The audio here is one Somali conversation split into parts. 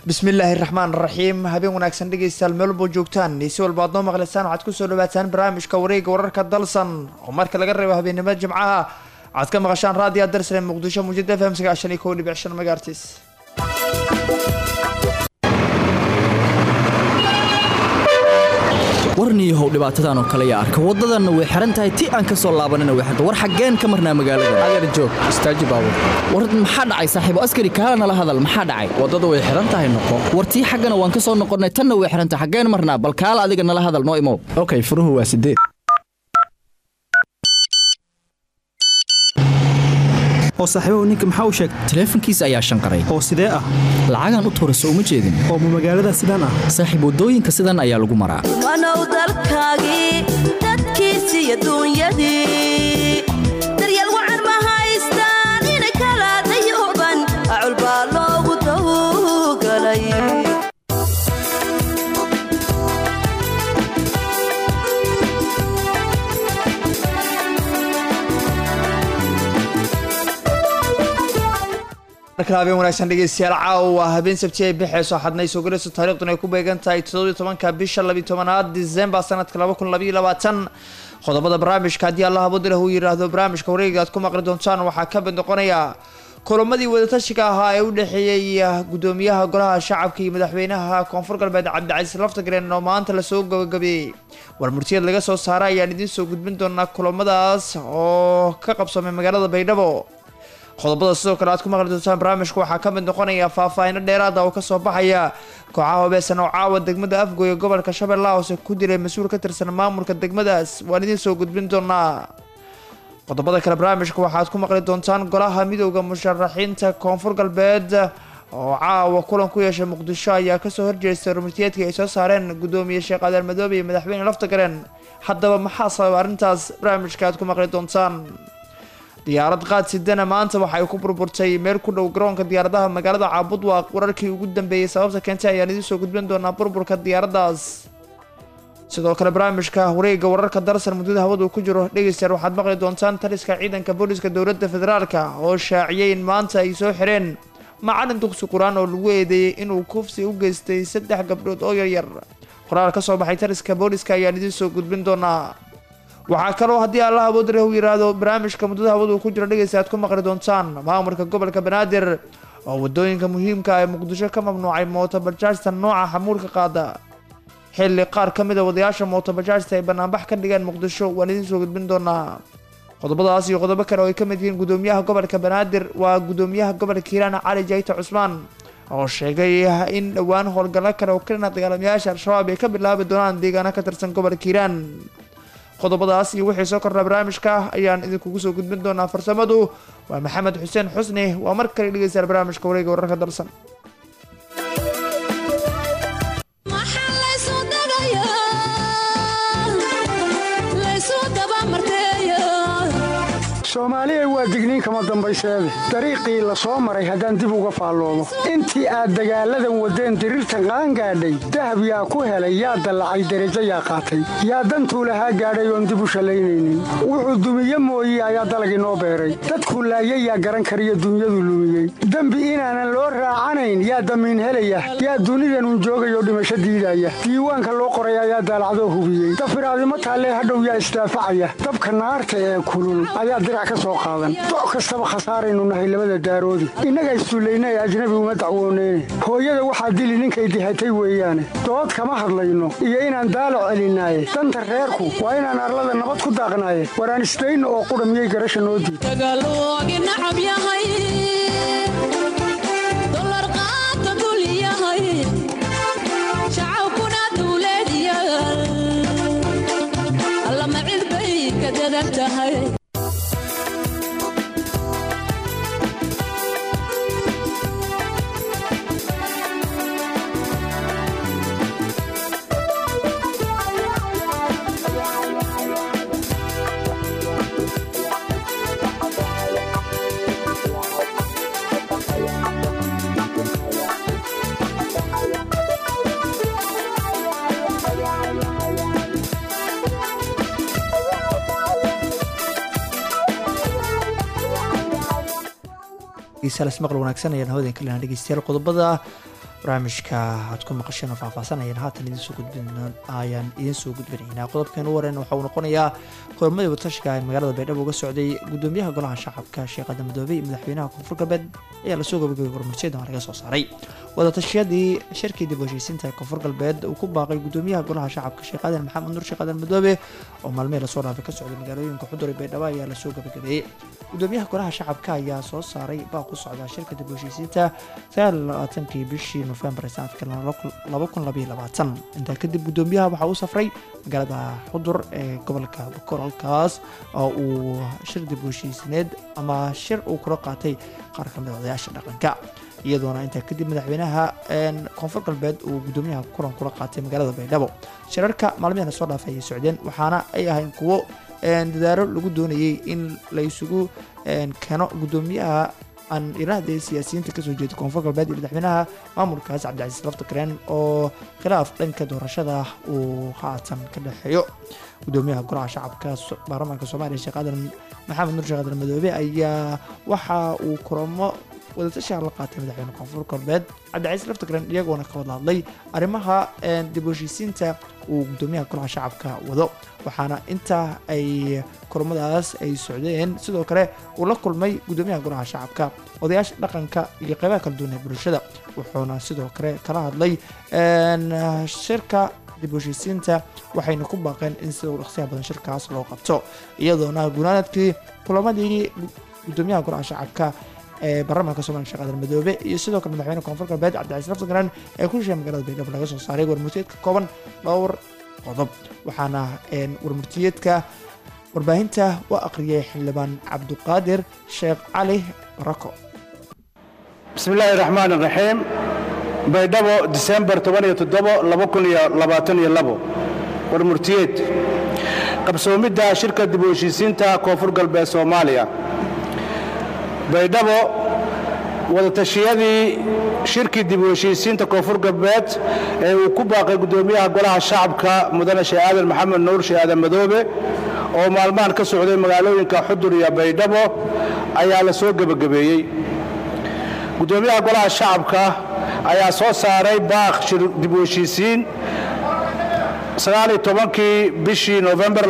bismillaahi raxmaan raxiim habeen wanaagsan dhegaystayaal meel walbo joogtaan si walba aad noo maqlaysaan waxaad kusoo dhawaataan barnaamijka wareega wararka dalsan oo marka laga reebo habeennimada jimcaha waxaad ka maqashaan raadiya darsale muqdisho muujada fm sagaashan iyo kow dhibic shan magaartiis warniyahow dhibaatadan oo kale yaa arka waddadanna way xihan tahay ti aan ka soo laabanina way xirta war xaggeen ka marnaa magaalada adeer joog istaaji baabur war maxaa dhacay saaxiibo askari kaala nala hadal maxaa dhacay waddada way xihan tahay noqo war tii xaggana waan ka soo noqonnay tanna way xihan tahay xaggeen marnaa bal kaala adiga nala hadal noo imow okay furuhu waa sideed oo saaxiibahu ninka maxaa u sheegtay taleefankiisa ayaa shanqaray oo sidee ah lacagaan u tuura soo uma jeedin oo ma magaalada sidaan ah saaxiib waddooyinka sidan ayaa lagu maraa wanow dalkaagii dadkiisiiyo duunyadii daryeel wacan ma haystaan inay kala dayooban acul baa loogu dawgalay markale habeen wanaagsan dhegeystayaal caawa habeen sabti ay bixeyso xadnay soo galayso taariikhduna ay ku beegan tahay toddobiyo tobanka bisha labiyo tobanaad disembar sanadka laba kun labayo labaatan qodobada barnaamijka haddii allah abodileh uu yidhaahdo barnaamijka wareega aad ku maqli doontaan waxaa ka mid noqonaya kulamadii wadatashiga ahaa ee u dhexeeyey gudoomiyaha golaha shacabka iyo madaxweynaha koonfur galbeed cabdicasiis laftagreen oo maanta lasoo gabagabeeyey war murtiyad laga soo saaray ayaan idiin soo gudbin doonaa kulamadaas oo ka qabsamay magaalada baydhabo qodobada sidoo kale aad ku maqli doontaan barnaamijka waxaa ka mid noqonaya faahfaahino dheeraada oo kasoo baxaya kooxaha hobeesan oo caawa degmada afgoy ee gobolka shabeellaha hoose ku dilay mas-uul ka tirsan maamulka degmadaas waan idiin soo gudbin doonaa qodobada kale barnaamijka waxaad ku maqli doontaan golaha midooda musharaxiinta koonfur galbeed oo caawa kulan ku yeeshay muqdisho ayaa kasoo horjeestay rumitiyeedkii ay soo saareen gudoomiye sheekh adeer madoobe iyo madaxweyne laftagareen haddaba maxaa sababa arrintaas barnaamijka aad ku maqli doontaan diyaarad qaad sidana maanta waxay ku burburtay meel ku dhow garoonka diyaaradaha magaalada caabudwaaq wararkii ugu dambeeyey sababta keentay ayaan idiin soo gudbin doonaa burburka diyaaradaas sidoo kale barnaamijka wareega wararka darsan muddada hawadu ku jiro dhegeystayaal waxaad maqli doontaan taliska ciidanka booliska dowladda federaalka oo shaaciyay in maanta ay soo xireen macalin dugsi qur-aan oo lagu eedeeyey inuu kufsi u geystay saddex gabdhood oo yaryar qoraal ka soo baxay taliska booliska ayaan idiin soo gudbin doonaa waxaa kaloo haddii allah awoodre uu yidhaahdo barnaamijka muddada hawadu ku jiro dhegeysta aad ku maqli doontaan maamulka gobolka banaadir oo wadooyinka muhiimka ee muqdisho ka mamnuucay mootobajaajta nooca xamuulka qaada xilli qaar ka mid a wadayaasha mootobajaajta ay banaanbax ka dhigeen muqdisho waan idiin soo gudbin doonaa qodobadaas iyo qodobo kale oo ay ka mid yihiin gudoomiyaha gobolka banaadir waa gudoomiyaha gobolka hiiraan cali jayta cusmaan oo sheegay in dhowaan howlgallo kale oo kalina dagaalamayaasha al-shabaab ay ka bilaabi doonaan deegaano ka tirsan gobolka hiiraan qodobadaas iyo wixii soo kordhaa barnaamijka ayaan idinkugu soo gudbin doonaa farsamadu waa maxamed xuseen xusni waa mar kale dhegeystayaal barnaamijka wareega wararka darsan soomaaliya waa digniin kama dambayseede dariiqii la soo maray haddaan dib uga faalloomo intii aad dagaalladan waddeen diriirtan qaangaadhay dahab yaa ku helay yaa dallacay derajo yaa qaatay yaa dantuu lahaa gaadhay oon dib u shallaynaynin wuxuu dumiye mooye ayaa dalag inoo beeray dadkuu laayay yaa garan kariyo dunyadu lumiyey dembi inaanan loo raacanayn yaa damiin helaya yaa dunidanun joogayoo dhimasho diidaya diiwaanka loo qoray ayaa daalacdoo hubiyey dafiraadimo taallee hadhow yaa isdaafacaya dabka naarta ee kulul ayaa doc kastaba khasaaraynu nahay labada daaroodi innaga isduullaynay ajnabi uma dacwooneyne hooyada waxaa dili ninkay dihatay weeyaane dood kama hadlayno iyo inaan daalo celinaaye danta reerku waa inaan arlada nabad ku daaqnaaye waraan isdayno oo qudha miyay garasha noo diid maqal wanaagsan ayaan hawden kalena dhegeystayaal qodobada barnaamijka aad ku maqasheen oo faahfaahsanayeen haatan idiin soo gudbin ayaan idiin soo gudbinaynaa qodobkan u wareen waxa uu noqonayaa kulamadii watashiga ee magaalada baydhabo uga socday gudoomiyaha golaha shacabka sheekh aadan madoobe iyo madaxweynaha koonfur galbeed ayaa lasoo gabagabay warmarsiyadan laga soo saaray wadatashyadii shirkii dib u heshiisiinta ee koonfur galbeed uu ku baaqay gudoomiyaha golaha shacabka sheekh aadan maxamed nuur sheekh aadan madoobe oo maalmihii lasoo dhaafay ka socday magaalooyinka xudur ee baydhabo ayaa lasoo gabagabeeyey gudoomiyaha golaha shacabka ayaa soo saaray baaq ku socda shirka dib u heshiisiinta kii bishii nofembar ee sanadka intaa kadib gudoomiyaha waxaa uu safray magaalada xudur ee gobolka bokool halkaas oo uu shir dib u heshiisineed ama shir uu kula qaatay qaar ka mid a odayaasha dhaqanka iyadoona intaa kadib madaxweynaha koonfur galbeed uu gudoomiyaha kulan kula qaatay magaalada baydhabo shirarka maalmihana soo dhaafay ayay socdeen waxaana ay ahayn kuwo dadaalo lagu doonayay in la isugu keeno gudoomiyaha aan iraahday siyaasiyiinta kasoo jeeda koonfur galbeed iyo madaxweynaha maamulkaas cabdicasiis laftakareen oo khilaaf dhanka doorashada uu haatan ka dhexeeyo gudoomiyaha golaha shacabka baarlamaanka soomaaliya sheekh aadan maxamed nur sheekh aadan madoobe ayaa waxa uu kulamo wadatashaha la qaatay madaxweyne koonfur galbeed cabdicasiis laftakareen iyagoona ka wada hadlay arrimaha dib u heshiisiinta uu gudoomiyaha golaha shacabka wado waxaana intaa ay kulamadaas ay socdeen sidoo kale uu la kulmay gudoomiyaha golaha shacabka odayaasha dhaqanka iyo qeybaha kala duwan ee bulshada wuxuuna sidoo kale kala hadlay shirka dib u heshiisiinta waxayna ku baaqeen in sida u dhaqsiyaha badan shirkaas loo qabto iyadoona gunaanadkii kulamadii gudoomiyaha golaha shacabka ee baarlamaanka soomaliya sheekh aadan madoobe iyo sidoo kale madaxweyne koonfur galbeed cabdicasiis laftagraan ee ku heshiya magaalada baydhabo laga soo saaray warmurtiyeed ka kooban dhowr qodob waxaana warmurtiyeedka warbaahinta u aqriyay xildhibaan cabduqaadir sheekh cali barako bismi illaahi raxmaan raxiim baydhabo disembar warmurtiyeed qabsoomidda shirka dib u heshiisiinta koonfur galbeed soomaaliya baydhabo wadatashiyadii shirkii dib u heshiisiinta koonfur galbeed ee uu ku baaqay gudoomiyaha golaha shacabka mudane sheekh aadan maxamed nuur sheekh aadan madoobe oo maalmahan ka socday magaalooyinka xudur iyo baydhabo ayaa la soo gebagabeeyey gudoomiyaha golaha shacabka ayaa soo saaray baaq shir dib u heshiisiin kii bishii nofembar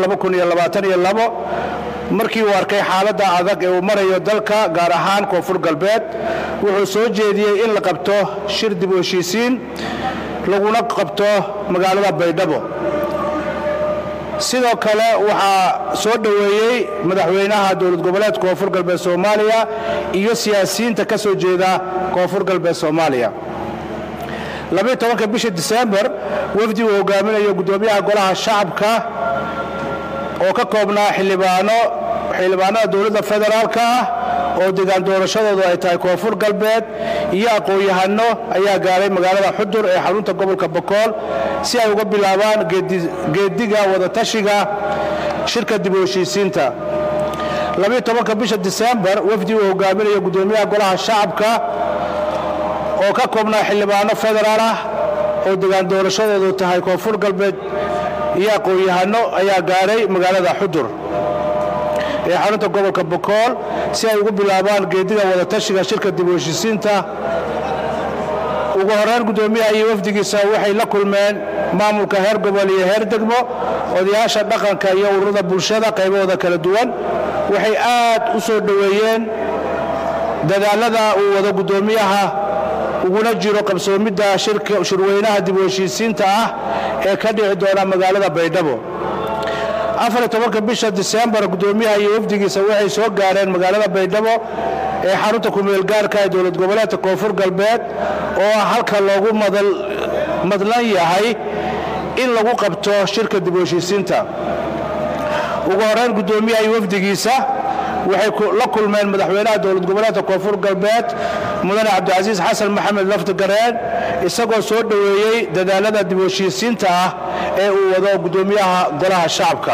markii uu arkay xaaladda adag ee uu marayo dalka gaar ahaan koonfur galbeed wuxuu soo jeediyey in la qabto shir dib u heshiisiin laguna qabto magaalada baydhabo sidoo kale waxaa soo dhoweeyey madaxweynaha dowlad goboleed koonfur galbeed soomaaliya iyo siyaasiyiinta ka soo jeeda koonfur galbeed soomaaliya bisha disembar wafdi uu hogaaminayo gudoomiyaha golaha shacabka oo ka koobnaa xildhibaano xildhibaanada dowladda federaalka ah oo degaan doorashadoodu ay tahay koonfur galbeed iyo aqoon-yahano ayaa gaaray magaalada xudur ee xarunta gobolka bokool si ay uga bilaabaan geediga wadatashiga shirka dib u heshiisiinta bisha disembar wafdi uu hogaaminayo gudoomiyaha golaha shacabka oo ka koobnaa xildhibaano federaal ah oo degaan doorashadoodu tahay koonfur galbeed iyo aqoon-yahano ayaa gaadhay magaalada xudur ee xarunta gobolka bokool si ay ugu bilaabaan geediga wadatashiga shirka dib u heshiisiinta ugu horreyn gudoomiyaha iyo wafdigiisa waxay la kulmeen maamulka heer gobol iyo heer degmo odayaasha dhaqanka iyo ururada bulshada qaybahooda kala duwan waxay aad u soo dhoweeyeen dadaalada uu wado gudoomiyaha uguna jiro qabsoomidda shirweynaha dib u heshiisiinta ah ee ka dhici doona magaalada baydhabo bisha disembar gudoomiyaha iyo wafdigiisa waxay soo gaareen magaalada baydhabo ee xarunta kumeelgaarka ee dowlad goboleedka koonfur galbeed oo halka loogu madlan yahay in lagu qabto shirka dib u heshiisiinta ugu horeyn gudoomiyaha iyo wafdigiisa waxay la kulmeen madaxweynaha dowlad goboleedka koonfur galbeed mudane cabdicasiis xasan maxamed laftigareen isagoo soo dhoweeyey dadaalada dib u heshiisiinta ah ee uu wado gudoomiyaha golaha shacabka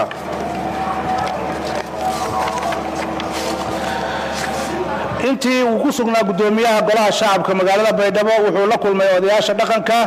intii uu ku sugnaa gudoomiyaha golaha shacabka magaalada baydhabo wuxuu la kulmay odayaasha dhaqanka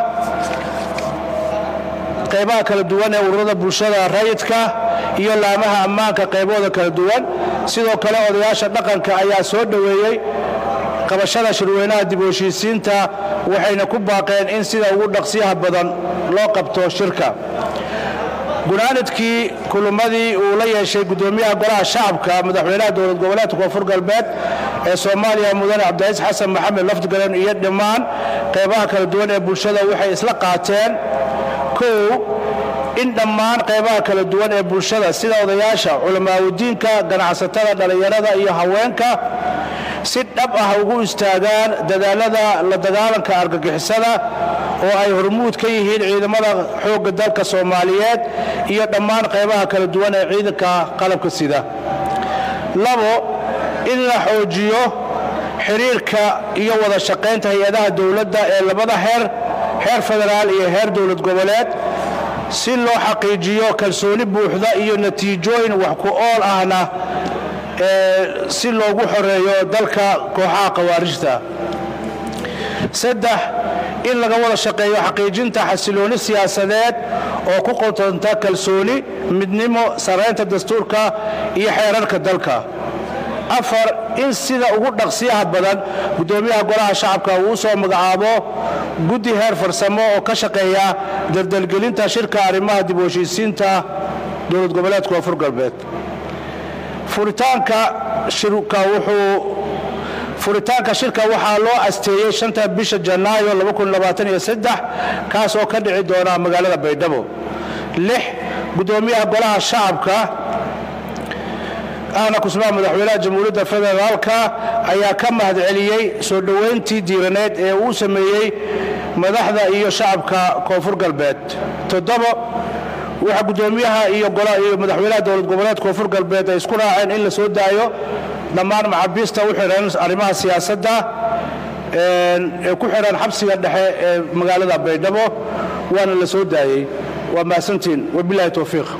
qaybaha kala duwan ee ururada bulshada rayidka iyo laamaha ammaanka qaybahooda kala duwan sidoo kale odayaasha dhaqanka ayaa soo dhoweeyey qabashada shirweynaha dib u heshiisiinta waxayna ku baaqeen in sida ugu dhaqsiyaha badan loo qabto shirka gunaanadkii kulummadii uu la yeeshay gudoomiyaha golaha shacabka madaxweynaha dowlad goboleedka koonfur galbeed ee soomaaliya mudane cabdicaiis xasan maxamed lafdigalen iyo dhammaan qaybaha kala duwan ee bulshada waxay isla qaateen kow in dhammaan qaybaha kala duwan ee bulshada sida odayaasha culamaaudiinka ganacsatada dhallinyarada iyo haweenka si dhab ah ugu istaagaan dadaalada la dagaalanka argagixisada oo ay hormuud ka yihiin ciidamada xoogga dalka soomaaliyeed iyo dhammaan qaybaha kala duwan ee ciidanka qalabka sida labo in la xoojiyo xiriirka iyo wada shaqaynta hay-adaha dowladda ee labada heer heer federaal iyo heer dowlad goboleed si loo xaqiijiyo kalsooni buuxda iyo natiijooyin wax ku ool ahna si loogu xoreeyo dalka kooxaha khawaarijta saddex in laga wada shaqeeyo xaqiijinta xasilooni siyaasadeed oo ku qotonta kalsooni midnimo saraynta dastuurka iyo xeerarka dalka afar in sida ugu dhaqsiyaha badan gudoomiyaha golaha shacabka uu soo magacaabo guddi heer farsamo oo ka shaqeeya daldalgelinta shirka arrimaha dib u heshiisiinta dowlad goboleedka koonfur galbeed furitaanka shirka wuxuu furitaanka shirka waxaa loo asteeyey shanta bisha janaayo kaas oo ka dhici doona magaalada baydhabo lix gudoomiyaha golaha shacabka ahna kusmaha madaxweynaha jamhuuriyadda federaalka ayaa ka mahadceliyey soo dhoweyntii diiraneed ee uu sameeyey madaxda iyo shacabka koonfur galbeed toddobo waxaa gudoomiyaha iyo madaxweynaha dowlad goboleed koonfur galbeed ay isku raaceen in la soo daayo dhammaan maxaabiista u xihan arrimaha siyaasadda ee ku xihan xabsiga dhexe ee magaalada baydhabo waana la soo daayey waa mahadsantiin wabilaahi towfiiq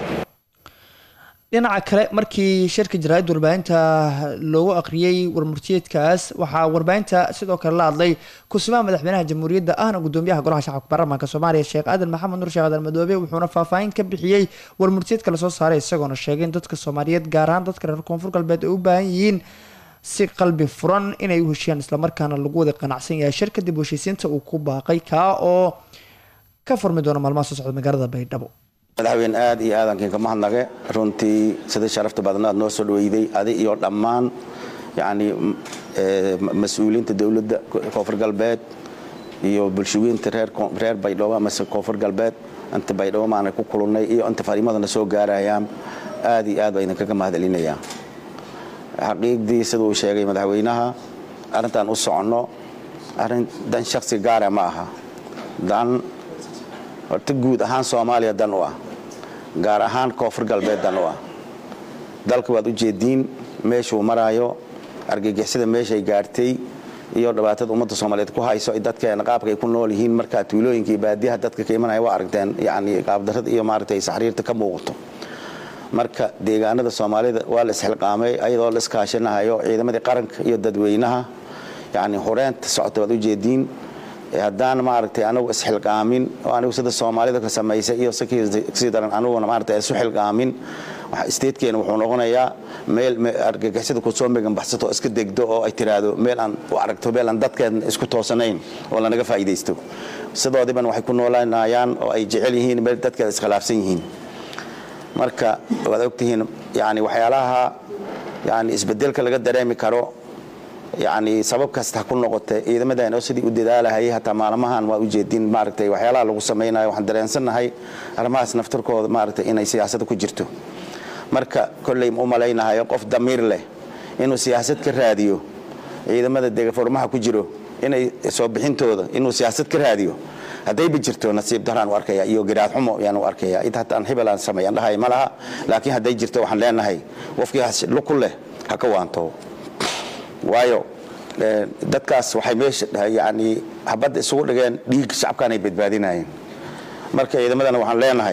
dhinaca kale markii shirka jaraa'id warbaahinta loogu aqriyey warmurtiyeedkaas waxaa warbaahinta sidoo kale la hadlay kusimaha madaxweynaha jamhuuriyadda ahna gudoomiyaha golaha shacabka baarlamaanka soomaaliya sheekh aadan maxamed nur sheekh aadan madoobe wuxuuna faahfaahin ka bixiyey warmurtiyeedka lasoo saaray isagoona sheegay in dadka soomaaliyeed gaar ahaan dadka reer koonfur galbeed ay u baahan yihiin si qalbi furan inay u heshiyaan islamarkaana lagu wada qanacsan yahay shirka dib u heshiisiinta uu ku baaqay kaa oo ka furmi doona maalmaha soo socda magaalada baydhabo madaxweyne aad iyo aadankiin ka mahadnaqe runtii sidii sharafta badna aad noo soo dhaweyday adi iyo dhammaan yani mas-uuliyiinta dowladda koonfur galbeed iyo bulshooyinta reer baydhabo amase koonfur galbeed inta baydhabo maana ku kulunay iyo inta fariimadana soo gaarayaan aad iyo aad baa idinkaga mahadcelinayaa xaqiiqdii siduu sheegay madaxweynaha arrintan u soconno arrin dan shaksi gaara ma aha dan horta guud ahaan soomaaliya dan u ah gaar ahaan koonfur galbeed dan u ah dalka waad u jeediin meeshuu maraayo argagixisada meeshay gaartay iyo dhibaatada ummadda soomaaliyeed ku hayso dadkeena qaabka ay ku nool yihiin markaa tuulooyinka iyo baadiyaha dadka ka imanaya waa aragteen yani qaabdarrada iyo maaragtay saxriirta ka muuqato marka deegaanada soomaalida waa la isxilqaamay ayadoo la iskaashanahayo ciidamadii qaranka iyo dadweynaha yani horeenta socota waad u jeediin haddaan maaragtay anigu isxilqaamin oo anigu sida soomaalida ka samaysay iyo sii daran aniguna maaragtay isu xilqaamin isteedkeena wuxuu noqonayaa meel argagixisada kusoo megan baxsato oo iska degdo oo ay tiraahdo meel aan u aragto meel aan dadkeena isku toosanayn oo lanaga faa'iidaysto sidoodiban waxay ku noolanayaan oo ay jecel yihiin meel dadkeeda iskhilaafsan yihiin marka waad ogtihiin yani waxyaalaha yani isbedelka laga dareemi karo yani sabab kasta ha ku noqotay ciidamadan oo sidii u dadaalahayay hataa maalmahan waa ujeedin maaragtay waxyaalaha lagu samaynayo waxaan dareensannahay arrimahaas naftarkooda maaragtay inay siyaasada ku jirto marka kolley u malaynahayo qof damiir leh inuu siyaasad ka raadiyo ciidamada degaformaha ku jiro inay soo bixintooda inuu siyaasad ka raadiyo haddayba jirto nasiib daraan u arkaya iyo garaad xumo ayaan u arkaya id hataan hibelaan sameeyaan dhahay ma laha laakiin hadday jirto waxaan leenahay qofkii luku leh ha ka waanto waayo dadkaas waxay meesha yani habadda isugu dhigeen dhiig shacabkaan ay badbaadinayeen marka ciidamadana waxaan leenahay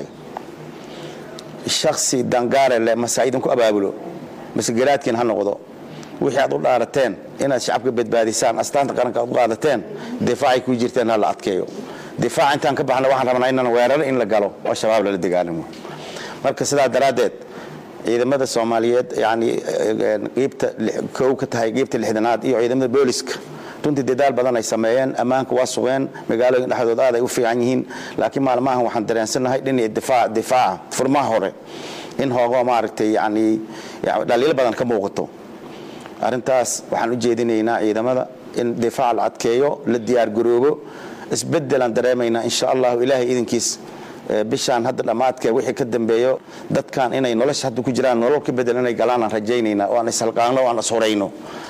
shaksi dangaare leh mase idinku abaabulo mase garaadkiin ha noqdo wixii aad u dhaarateen inaad shacabka badbaadisaan astaanta qaranka aad u qaadateen difaacay ku jirteen ha la adkeeyo difaaca intaan ka baxna waxaan rabnaa inaan weeraro in la galo oo shabaab lala dagaalamo marka sidaa daraaddeed ciidamada soomaaliyeed yani qiibta kow ka tahay qiibta lixdanaad iyo ciidamada booliska runtii dadaal badan ay sameeyeen ammaanka waa sugeen magaalooyin dhexdood aad ay u fiican yihiin laakiin maalmahan waxaan dareensannahay dhinaca difaac difaaca furmaha hore in hoogo maaragtay yani dhaliilo badan ka muuqato arrintaas waxaan u jeedinaynaa ciidamada in difaac la adkeeyo la diyaar garoobo isbedelaan dareemaynaa insha allahu ilaahay idinkiis bishaan hadda dhammaadkee wixii ka dambeeyo dadkan inay nolosha hadda ku jiraan nolol ka bedel inay galaan aan rajaynaynaa oo aan ishalqaano o aan ishorayno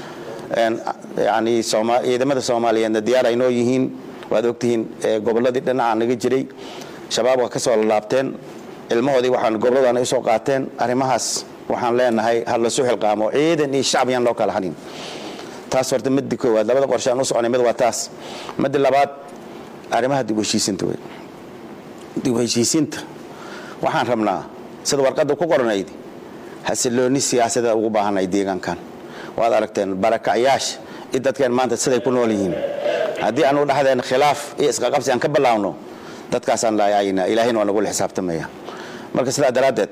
yani ciidamada soomaaliyeedna diyaar ay noo yihiin waad ogtihiin gobolladii dhinaca naga jiray shabaab waa ka soo lalaabteen ilmahoodii waxaan gobolladaan usoo qaateen arrimahaas waxaan leenahay ha lasu xilqaamo ciidan iyo shacab yaan loo kala hadhin taas horta midda koowaad labada qorshe aan u soconay mid waa taas midda labaad arrimaha dib u heshiisinta wey dib u heshiisiinta waxaan rabnaa sida warqadda ku qoranayd xasilooni siyaasada ugu baahanay deegaankan waad aragteen barakacyaasha i dadkeen maanta siday ku nool yihiin haddii aanu dhexdeen khilaaf iyo isqaqabsi aan ka bilaawno dadkaasaan laayaynaa ilaahayna waa nagula xisaabtamaya marka sidaa daraaddeed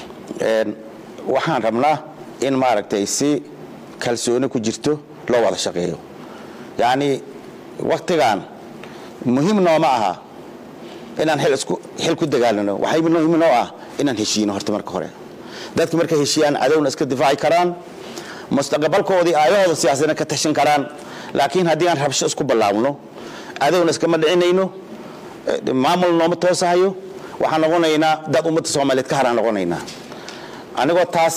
waxaan rabnaa in maaragtay si kalsooni ku jirto loo wada shaqeeyo yacnii waktigan muhiim nooma aha inaan xil ku dagaalano waxay muhiim noo ah inaan heshiino horta marka hore dadka markay heshiiyaan cadowna iska difaaci karaan mustaqbalkoodii aayahooda siyaasadna ka tashan karaan laakiin haddii aan rabsho isku ballaawno cadowna iskama dhicinayno maamul nooma toosahayo waxaan noqonaynaa dad ummadda soomaaliyeed ka haraan noqonaynaa anigoo taas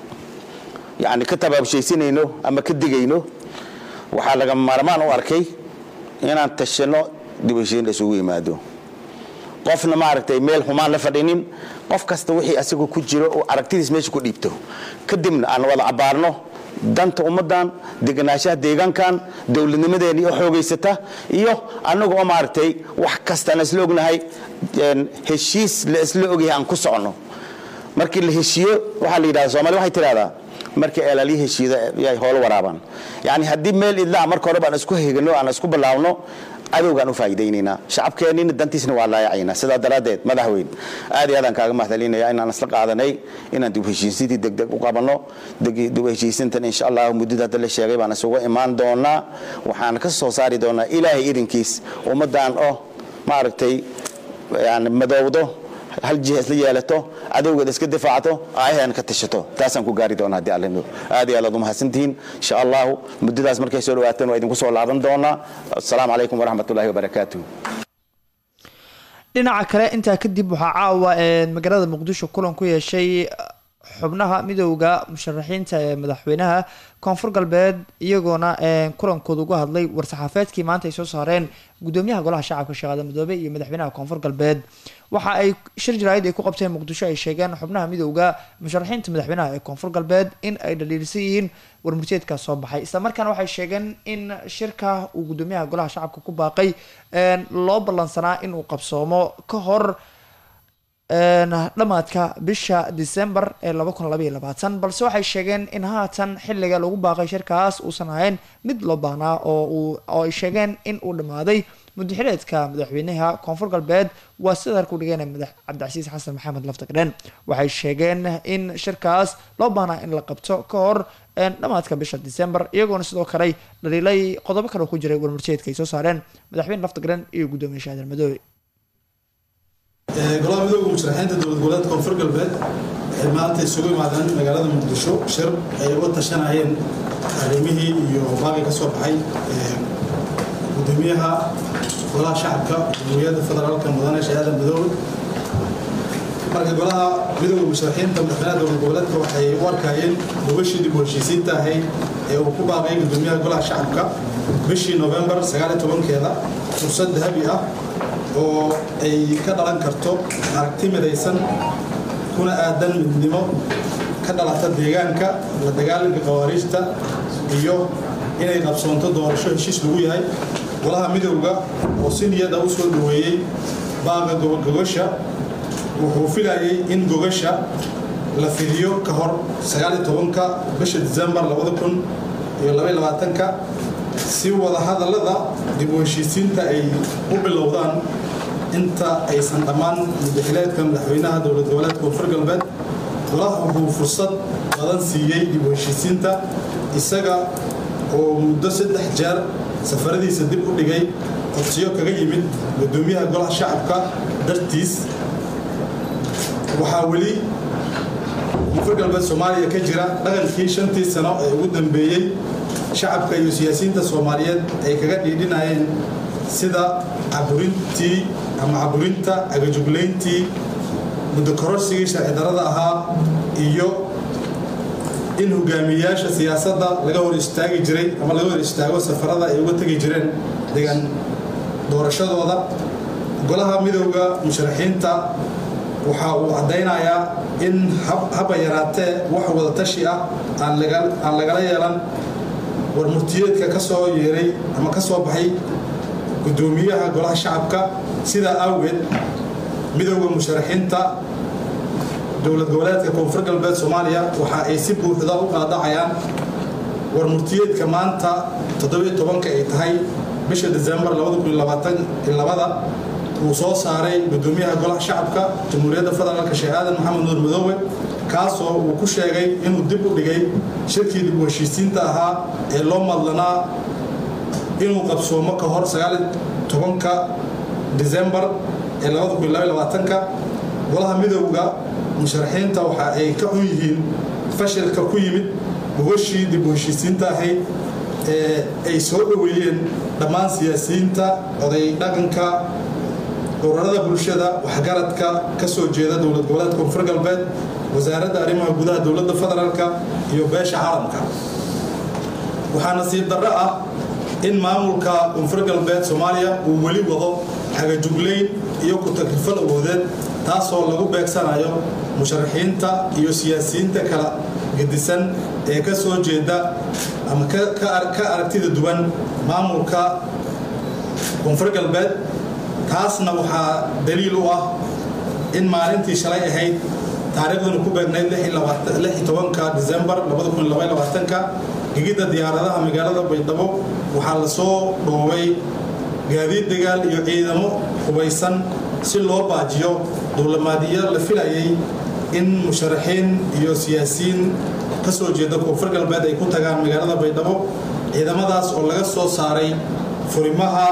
yani ka tabaabshaysinayno ama ka digayno waxaa laga maarmaan u arkay inaan tashano dib heshiin isugu yimaado qofna maaragtay meel xumaan la fadhinin qof kasta wixii asagu ku jiro oo aragtidiis meesha ku dhiibto kadibna aan wada cabaarno danta ummaddan deganaanshaha deegaankan dowladnimadeeni oo xoogaysata iyo annaga oo maaragtay wax kastaan isla ognahay heshiis la isla ogyahay aan ku socono markii la heshiiyo waxaa la yidhahda soomali waxay tidhahdaa markii eelalyo heshiida yay hoolo waraabaan yacni haddii meel idlaa marka hore baan isku hegano aan isku bilaawno cadowgaan u faa'iidaynaynaa shacabkeennina dantiisna waa laayacaynaa sidaa daraaddeed madaxweyn aad iyo aadaan kaaga mahdalinaya inaan isla qaadanay inaan dib heshiisintii degdeg u qabanno dib heshiisintan insha allah muddada hadda la sheegay baan isugu imaan doonaa waxaan ka soo saari doonaa ilaahay idinkiis ummaddan oo maaragtay yani madoowdo hal jiha isla yeelato cadowgeeda iska difaacato aayaheena ka tashato taasaan ku gaari doona haddii alle aad iyo aad aad umahadsantihiin insha allahu muddadaas markay soo dhawaateen waa idinku soo laaban doonaa asalaamu calaykum waraxmat ullahi wabarakaatuh dhinaca kale intaa kadib waxaa caawa magaalada muqdisho kulan ku yeeshay xubnaha midowda musharaxiinta ee madaxweynaha koonfur galbeed iyagoona kulankooda uga hadlay war-saxaafeedkii maanta ay soo saareen gudoomiyaha golaha shacabka sheekh aadan madoobe iyo madaxweynaha koonfur galbeed waxa ay shir jaraa'id ay ku qabteen muqdisho ay sheegeen xubnaha midowda musharaxiinta madaxweynaha ee koonfur galbeed in ay dhaliilsan yihiin warmurteedkaas soo baxay islamarkaana waxay sheegeen in shirka uu gudoomiyaha golaha shacabka ku baaqay loo ballansanaa inuu qabsoomo ka hor dhammaadka bisha december ee balse waxay sheegeen in haatan xiliga lagu baaqay shirkaas uusan ahayn mid loo baahnaa oo ay sheegeen in uu dhammaaday mudaxireedka madaxweynaha koonfur galbeed waa sida harku dhigeen madax cabdicasiis xasan maxamed laftagdhen waxay sheegeen in shirkaas loo baahnaa in la qabto ka hor dhammaadka bisha december iyagoona sidoo kale dhaliilay qodobo kale ku jiray warmurteedka ay soo saareen madaxweyne laftagdhen iyo gudoomiye shaadan madoobe golaha midooda musharaxiinta dowlad goboleedka koonfur galbeed waxay maanta isugu imaadeen magaalada muqdisho shir ay uga tashanayeen arrimihii iyo baaqi ka soo baxay gudoomiyaha golaha shacabka jamhuuriyadda federaalka mudane shahaadan madoobe marka golaha midooda musharaxiinta madaxweynaha dowlad goboleedka waxay u arkayeen gobashii dib u heshiisiinta ahayd ee uu ku baaqay gudoomiyaha golaha shacabka bishii novembar sagaaliyo tobankeeda fursad dahabi ah oo ay ka dhalan karto aragti midaysan kuna aadan midnimo ka dhalata deegaanka la dagaalanka khawaariijta iyo inay qabsoonto doorasho heshiis lagu yahay golaha midowga oo si niyada u soo dhaweeyey baaqa gogasha wuxuu filayay in gogasha la fidiyo ka hor ka bisha disembar ka si wadahadallada dib u heshiisiinta ay u bilowdaan inta aysan dhammaan mudaxileedka madaxweynaha dowlad goboleedka koonfur galbeed golaha wuxuu fursad badan siiyey dib u heshiisiinta isaga oo muddo saddex jeer safaradiisa dib u dhigay codsiyo kaga yimid gudoomiyaha golaha shacabka dartiis waxaa weli koonfur galbeed soomaaliya ka jira dhaqankii shantii sano ee ugu dambeeyey shacabka iyo siyaasiyiinta soomaaliyeed ay kaga dhiidhinayeen sida caburintii ama caburinta agajuglayntii muddo kororsigii sharci darada ahaa iyo in hogaamiyayaasha siyaasadda laga hor istaagi jiray ama laga hor istaago safarada ay uga tegi jireen deegaan doorashadooda golaha midowda musharaxiinta waxa uu caddaynayaa in haba yaraatee wax wada tashi ah aan lagala yeelan war murtiyeedka ka soo yeeray ama ka soo baxay gudoomiyaha golaha shacabka sidaa awgeed midowda musharaxiinta dowlad goboleedka koonfur galbeed soomaaliya waxa ay si buuxda u qaadacayaan war murtiyeedka maanta todobanka ay tahay bisha desembar uu soo saaray gudoomiyaha golaha shacabka jamhuuriyadda federaalk sheekh aadan maxamed nuur madoowe kaasoo uu ku sheegay inuu dib u dhigay shirkii dib u heshiisiinta ahaa ee loo madlanaa inuu qabsoomo ka hor tobanka desembar ee golaha midowda musharaxiinta waxa ay ka xun yihiin fashilka ku yimid gogashii dib u heshiisiinta ahayd ee ay soo dhoweeyeen dhammaan siyaasiyiinta oday dhaqanka ururada bulshada waxgaradka ka soo jeeda dowlad goboleedka koonfur galbeed wasaaradda arrimaha gudaha dowladda federaalka iyo beesha caalamka waxaa nasiib darro ah in maamulka koonfur galbeed soomaaliya uu weli wado xagajuglayn iyo ku-tagrifal awoodeed taasoo lagu beegsanayo musharaxiinta iyo siyaasiyiinta kala gedisan ee ka soo jeeda ama ka aragtida duwan maamulka koonfur galbeed taasna waxaa daliil u ah in maalintii shalay ahayd taariikhduna ku beegnayd desembar gegidda diyaaradaha magaalada baydhabo waxaa la soo dhoobay gaadiid dagaal iyo ciidamo hubaysan si loo baajiyo duulamaadiyo la filayay in musharaxiin iyo siyaasiyiin ka soo jeeda koonfur galbeed ay ku tagaan magaalada baydhabo ciidamadaas oo laga soo saaray furimaha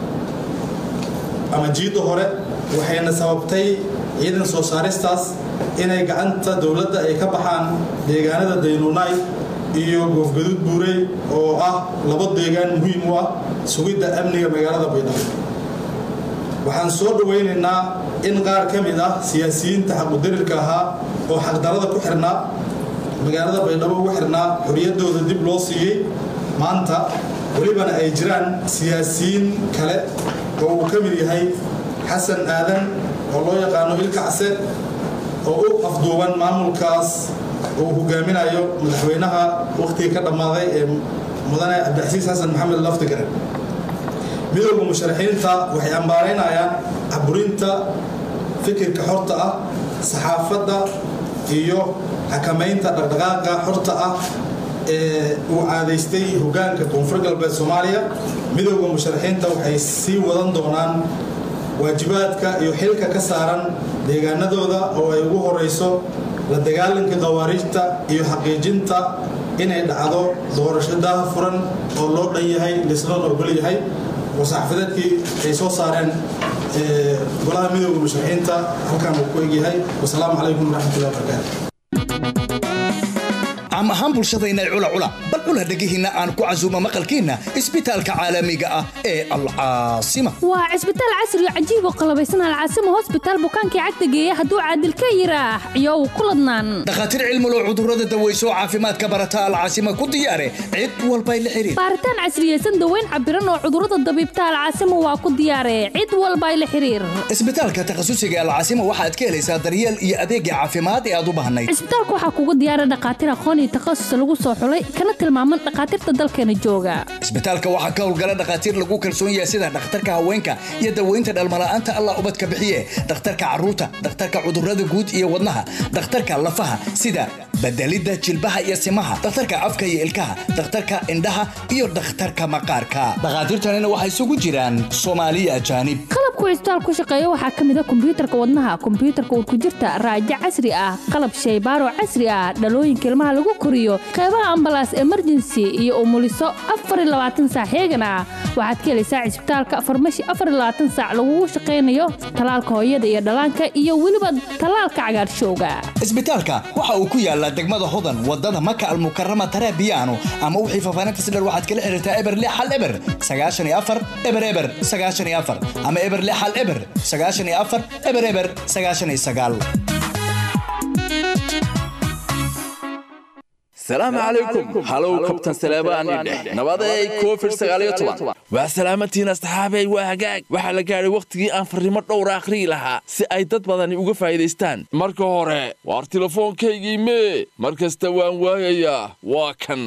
ama jiidda hore waxayna sababtay ciidan soo saaristaas inay gacanta dowladda ay ka baxaan deegaanada daynuunay iyo goofgaduud buurey oo ah labo deegaan muhiim u ah sugidda amniga magaalada baydhabo waxaan soo dhowaynaynaa in qaar ka mid ah siyaasiyiinta xaqudarirka ahaa oo xaqdarada ku xirnaa magaalada baydhabo ugu xirnaa xorriyaddooda dib loo siiyey maanta welibana ay jiraan siyaasiyiin kale oo uu ka mid yahay xasan aadan oo loo yaqaano ilkacse oo u afduuban maamulkaas uu hogaaminayo madaxweynaha wakhtigii ka dhammaaday ee mudane cabdixasiis xasan maxamed laftigare midowda musharaxiinta waxay ambaaraynayaan caburinta fikirka xorta ah saxaafadda iyo xakamaynta dhaqdhaqaaqa xorta ah ee uu caadaystay hogaanka koonfur galbeed soomaaliya midowda musharaxiinta waxay sii wadan doonaan waajibaadka iyo xilka ka saaran deegaanadooda oo ay ugu horayso la dagaalanka khawaariijta iyo xaqiijinta inay dhacdo doorasho daaha furan oo loo dhan yahay lisloon ogol yahay wasaxafadeedkii ay soo saareen golaha midowda musharaxiinta halkaan uu ku egyahay wasalaamu calaykum waraxmatullahi wabarakaatu caam ahaan bulshadayna cula cula bal cula dhegihiinna aan ku casuumo maqalkiinna isbitaalka caalamiga ah ee alcaasima waa cisbitaal casri oo cajiib oo qalabaysan alcaasima hosbitaal bukaankii cagta geeya hadduu caadil ka yiraax iyow ku ladnaan dhakhaatiir cilmulo cudurrada daweyso caafimaadka barata alcaasima ku diyaare cid walbay la xiriir baaritaan casriyeysan daweyn cabiran oo cudurrada dabiibta alcaasima waa ku diyaare cid walbay la xiriir isbitaalka takhasusiga alcaasima waxaad ka helaysaa daryeel iyo adeegga caafimaad ee aad u baahnayd cisbitaalka waxaa kugu diyaara dhakhaatiir aqoon iyo takhasus lagu soo xulay kana tilmaaman dhakhaatiirta dalkeena jooga isbitaalka waxaa ka howlgala dhakhaatiir lagu kalsoon yahay sida dhakhtarka haweenka iyo daweynta dhalmala'aanta allah ubadka bixiye dhakhtarka carruurta dhakhtarka cudurrada guud iyo wadnaha dhakhtarka lafaha sida bedelidda jilbaha iyo simaha dhakhtarka afka iyo ilkaha dhakhtarka indhaha iyo dhakhtarka maqaarka dhakhaatiirtanina waxay isugu jiraan soomaaliya ajaanib qalabku cisbitaal ku shaqeeya waxaa ka mid a kombiyuutarka wadnaha kombiyuutarka urkujirta raajo casri ah qalab shaybaaro casri ah dhalooyinka ilmaha lagu koriyo qeybaha ambalaas emergency iyo umuliso saac heegan ah waxaad ka helaysaa cisbitaalka farmashi saac lagugu shaqaynayo talaalka hooyada iyo dhallaanka iyo weliba talaalka cagaarshowga isbitaalka waxa uu ku yaalaa degmada hodan wadada maka almukarama tarabiyaano ama wixii faafaahinta si dheer waxaad kala xiriirtaa eber lix hal eber sagaashan iyo afar eber eber sagaashan iyo afar ama eber lix hal eber sagaashan iyo afar eber eber sagaashan iyo sagaal salaamu calaykum halow kabtan saleebaani dheh nabaday covid sagaaliyo toban waa salaamatihiin asxaabey waa hagaag waxaa la gaadhay wakhtigii aan farrimo dhowra akhriyi lahaa si ay dad badani uga faa'iidaystaan marka hore waar tilefoonkaygii mee mar kasta waan waayayaa waa kan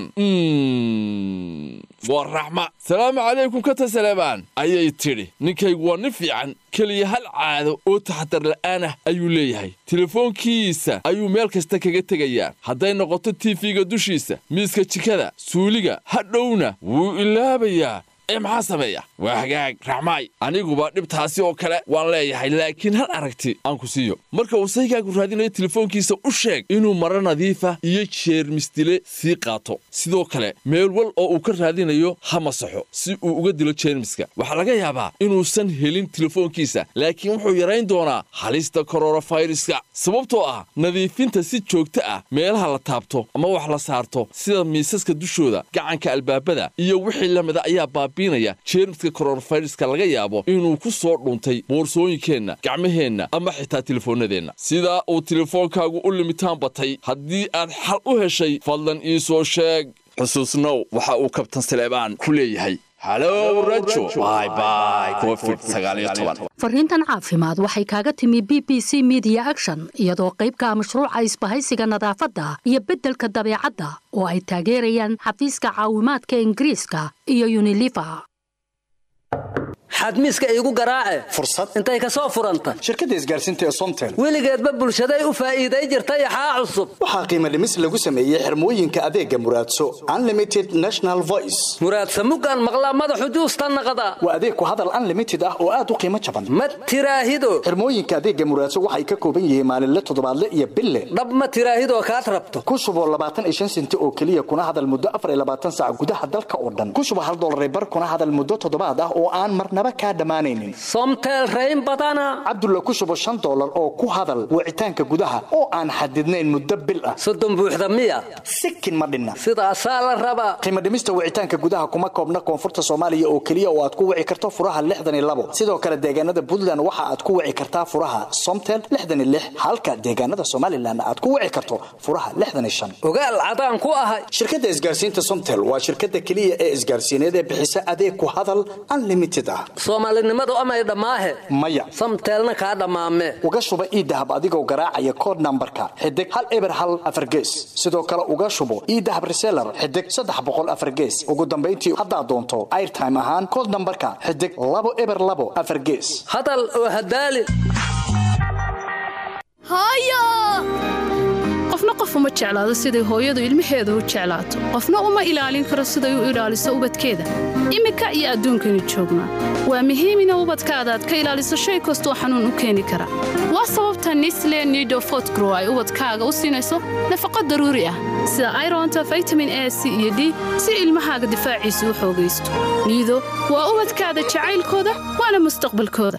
waa raxma salaamu calaykum kata saleebaan ayay tidhi ninkaygu waa nin fiican keliya hal caado oo taxadar la'aan ah ayuu leeyahay telefoonkiisa ayuu meel kasta kaga tegayaa hadday noqoto tiifiga dushiisa miiska jikada suuliga hadhowna wuu ilaabayaa ee maxaa sameeya waa hagaag raxmaay aniguba dhibtaasi oo kale waan leeyahay laakiin hal aragti aan ku siiyo marka uu saygaagu raadinayo telefoonkiisa u sheeg inuu maro nadiifa iyo jeermisdile sii qaato sidoo kale meel wal oo uu ka raadinayo ha masaxo si uu uga dilo jeermiska waxaa laga yaabaa inuusan helin telefoonkiisa laakiin wuxuu yarayn doonaa halista kororofayraska sababtoo ah nadiifinta si joogto ah meelaha la taabto ama wax la saarto sida miisaska dushooda gacanka albaabada iyo wixii lamida ayaa baabiinaya jeermiska kororofayraska laga yaabo inuu ku soo dhuntay boorsooyinkeenna gacmaheenna ama xitaa telefoonnadeenna sidaa uu telefoonkaagu u limitaan batay haddii aad xal u heshay fadlan ii soo sheeg xusuusnow waxa uu kabtan saleebaan ku leeyahay halow rajo bye covid fariintan caafimaad waxay kaaga timi b b c media action iyadoo qaybka mashruuca isbahaysiga nadaafadda iyo beddelka dabeecadda oo ay taageerayaan xafiiska caawimaadka ingiriiska iyo uniliver xadmiiska iigu garaace fursad intay ka soo furanta shirkadda isgaarsiinta ee somtel weligeedba bulshaday u faa'iiday jirta yaxaa cusub waxaa qiimo dhimis lagu sameeyey xirmooyinka adeega muraadso unlimited national voice muraadsa muggaan maqlaa madaxu juusta naqda waa adeeg ku hadal unlimited ah oo aad u qiimo jaban ma tiraahido xirmooyinka adeega muraadso waxay ka kooban yihiin maalinle toddobaadle iyo bille dhab ma tiraahidoo kaad rabto ku shuboo labaatan iyo shan senti oo keliya kuna hadal muddo afar iyo labaatan saac gudaha dalka oo dhan ku shubo hal dollar bar kuna hadal muddo toddobaad ah oo aan marnaba kaa dhammaanaynin somtel rayn badana cabdulla ku shubo shan dollar oo ku hadal wicitaanka gudaha oo aan xadidnayn muddo bil ah soddon buuxda miya sikin ma dhinna sidaasaa la rabaa qiimo dhimista wicitaanka gudaha kuma koobna koonfurta soomaaliya oo keliya oo aad ku wici karto furaha lixdan iyo labo sidoo kale deegaanada puntland waxa aad ku wici kartaa furaha somtel lixdan iyo lix halka deegaanada somalilan aad ku wici karto furaha lixdan iyo shan ogaal cadaan ku ahay shirkadda isgaarsiinta somtel waa shirkadda keliya ee isgaarsiineed ee bixisa adeeg ku hadal unlimited ah soomaalinimadu amay dhammaahe maya samteelna kaa dhammaame uga shuba iidahab adigoo garaacaya kood nambarka xidig hal eber hal afar gees sidoo kale uga shubo iidahab reseller xidig saddex boqol afar gees ugu dambayntii haddaad doonto airtime ahaan kood nambarka xidig labo eber labo afar gees hadal oo hadaali qofna qof uma jeclaado siday hooyadu ilmaheeda u jeclaato qofna uma ilaalin karo siday u ilaaliso ubadkeeda iminka iyo adduunkani joognaa waa muhiim ina ubadkaada aad ka ilaaliso shay kastoo xanuun u keeni kara waa sababta nisle nido fotgrow ay ubadkaaga u siinayso nafaqo daruuri ah sida ironta vitamin a c iyo d si ilmahaaga difaaciisu u xoogaysto niido waa ubadkaada jacaylkooda waana mustaqbalkooda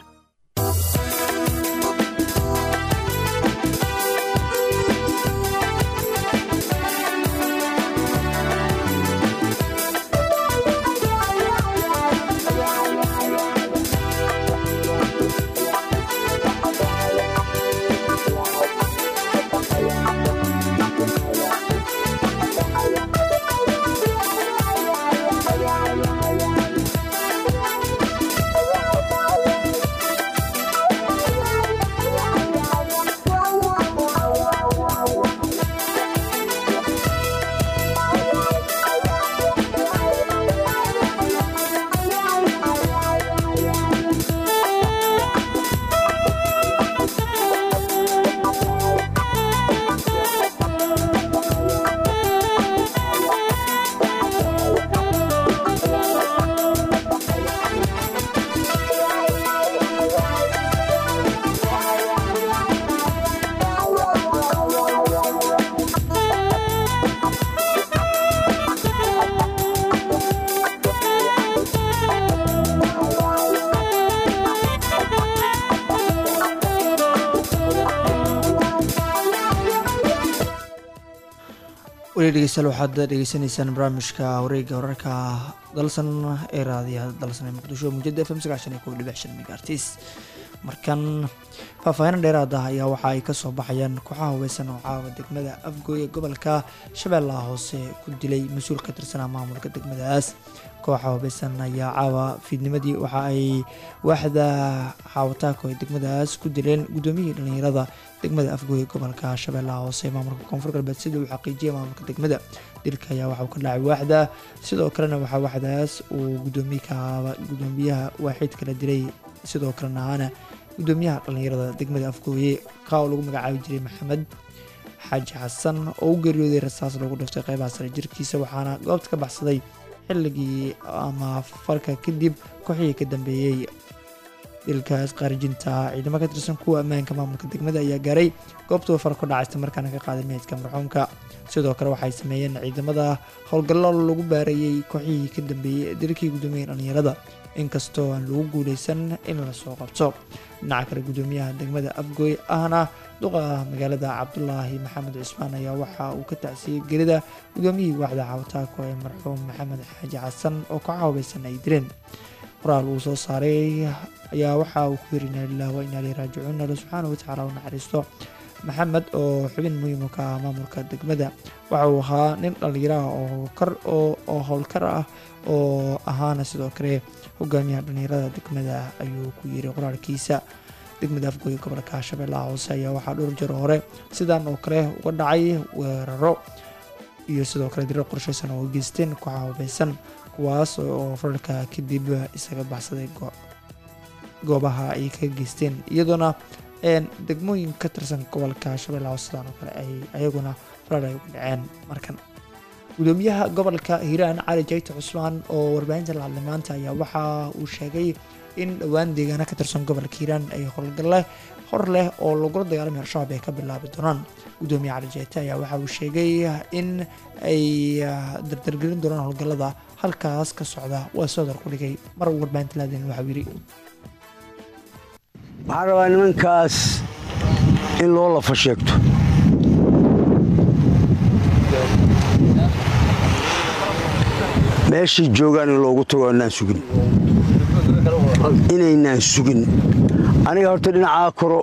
weli dhegeystayaal waxaad dhegeysanaysaan barnaamijka wareega wararka dalsan ee raadiyaha dalsan ee muqdisho muujada f m sagaashan iyo kow dhibic shan megaartis markan faahfaahin dheeraad ah ayaa waxa ay kasoo baxayaan kooxaha hubeysan oo caawa degmada afgooy ee gobolka shabeellaha hoose ku dilay mas-uul ka tirsanaa maamulka degmadaas kooxa hubeysan ayaa caawa fiidnimadii waxa ay waaxda xaawataako ee degmadaas ku dileen gudoomiyihii dhalinyarada degmada afgooy ee gobolka shabeellaha hoose ee maamulka koonfur galbeed sida uu xaqiijiyay maamulka degmada dilka ayaa waxauu ka dhacay waaxda sidoo kalena waxaa waaxdaas uu gudoomiykaaba gudoomiyaha waaxid kala dilay sidoo kalena ahaana gudoomiyaha dhalinyarada degmada afgooye ka oo lagu magacaabi jiray maxamed xaaji xasan oo u geeriyooday rasaas loogu dhiftay qeybaha sare jirkiisa waxaana goobta ka baxsaday xilligii ama farka kadib kooxihii ka dambeeyey dilkaas qaarijinta ciidamo ka tirsan kuwa ammaanka maamulka degmada ayaa gaaray goobtuu far ku dhacaysta markaana ka qaaday meydka marxuumka sidoo kale waxay sameeyeen ciidamada howlgallo lagu baarayey kooxihii ka dambeeyey dilkii gudoomiyey dhalinyarada inkastoo aan lagu guuleysan in lasoo qabto dhinaca kale gudoomiyaha degmada afgooy ahna duqa magaalada cabdulaahi maxamed cismaan ayaa waxa uu ka tacsiyey gelida gudoomiyihii waaxda xawataako ee marxuum maxamed xaaji xasan oo kooxa hubeysan ay dileen qoraal uu soo saaray ayaa waxa uu ku yiri inaa lilah wa inaa ileyhi raajicuun alle subxaana watacaala u naxariisto maxamed oo xubin muhiim ka ah maamulka degmada waxa uu ahaa nin dhallinyaraha oo kar oo howlkar ah oo ahaana sidoo kale hogaamiyaha dhallinyarada degmada ayuu ku yiri qoraalkiisa degmada afgooye gobolka shabeellaha hoose ayaa waxaa dhowr jir hore sidan oo kale uga dhacay weeraro iyo sidoo kale dirar qorshaysan oo geysteen kooxaha hubeysan kuwaas oo fararka kadib isaga baxsaday goobaha ay ka geysteen iyadoona degmooyin ka tirsan gobolka shabeellaha hoose sidaan oo kale ay ayaguna farar ay uga dhaceen markan gudoomiyaha gobolka hiiraan cali jayte cusmaan oo warbaahinta la hadlay maanta ayaa waxa uu sheegay in dhowaan deegaana ka tirsan gobolka hiiraan ay howlgalle hor leh oo lagula dagaalamay al-shabaab ay ka bilaabi doonaan gudoomiye cali jayte ayaa waxa uu sheegay in ay dardargelin doonaan howlgallada halkaas ka socda waa soodar ku dhigay mar uu warbaahinta la hadlayn waxau yidhi waxaan rabaa nimankaas in loo lafa sheegto meeshay joogaan in loogu tago inaan sugin inaynaan sugin aniga horta dhinacaa koro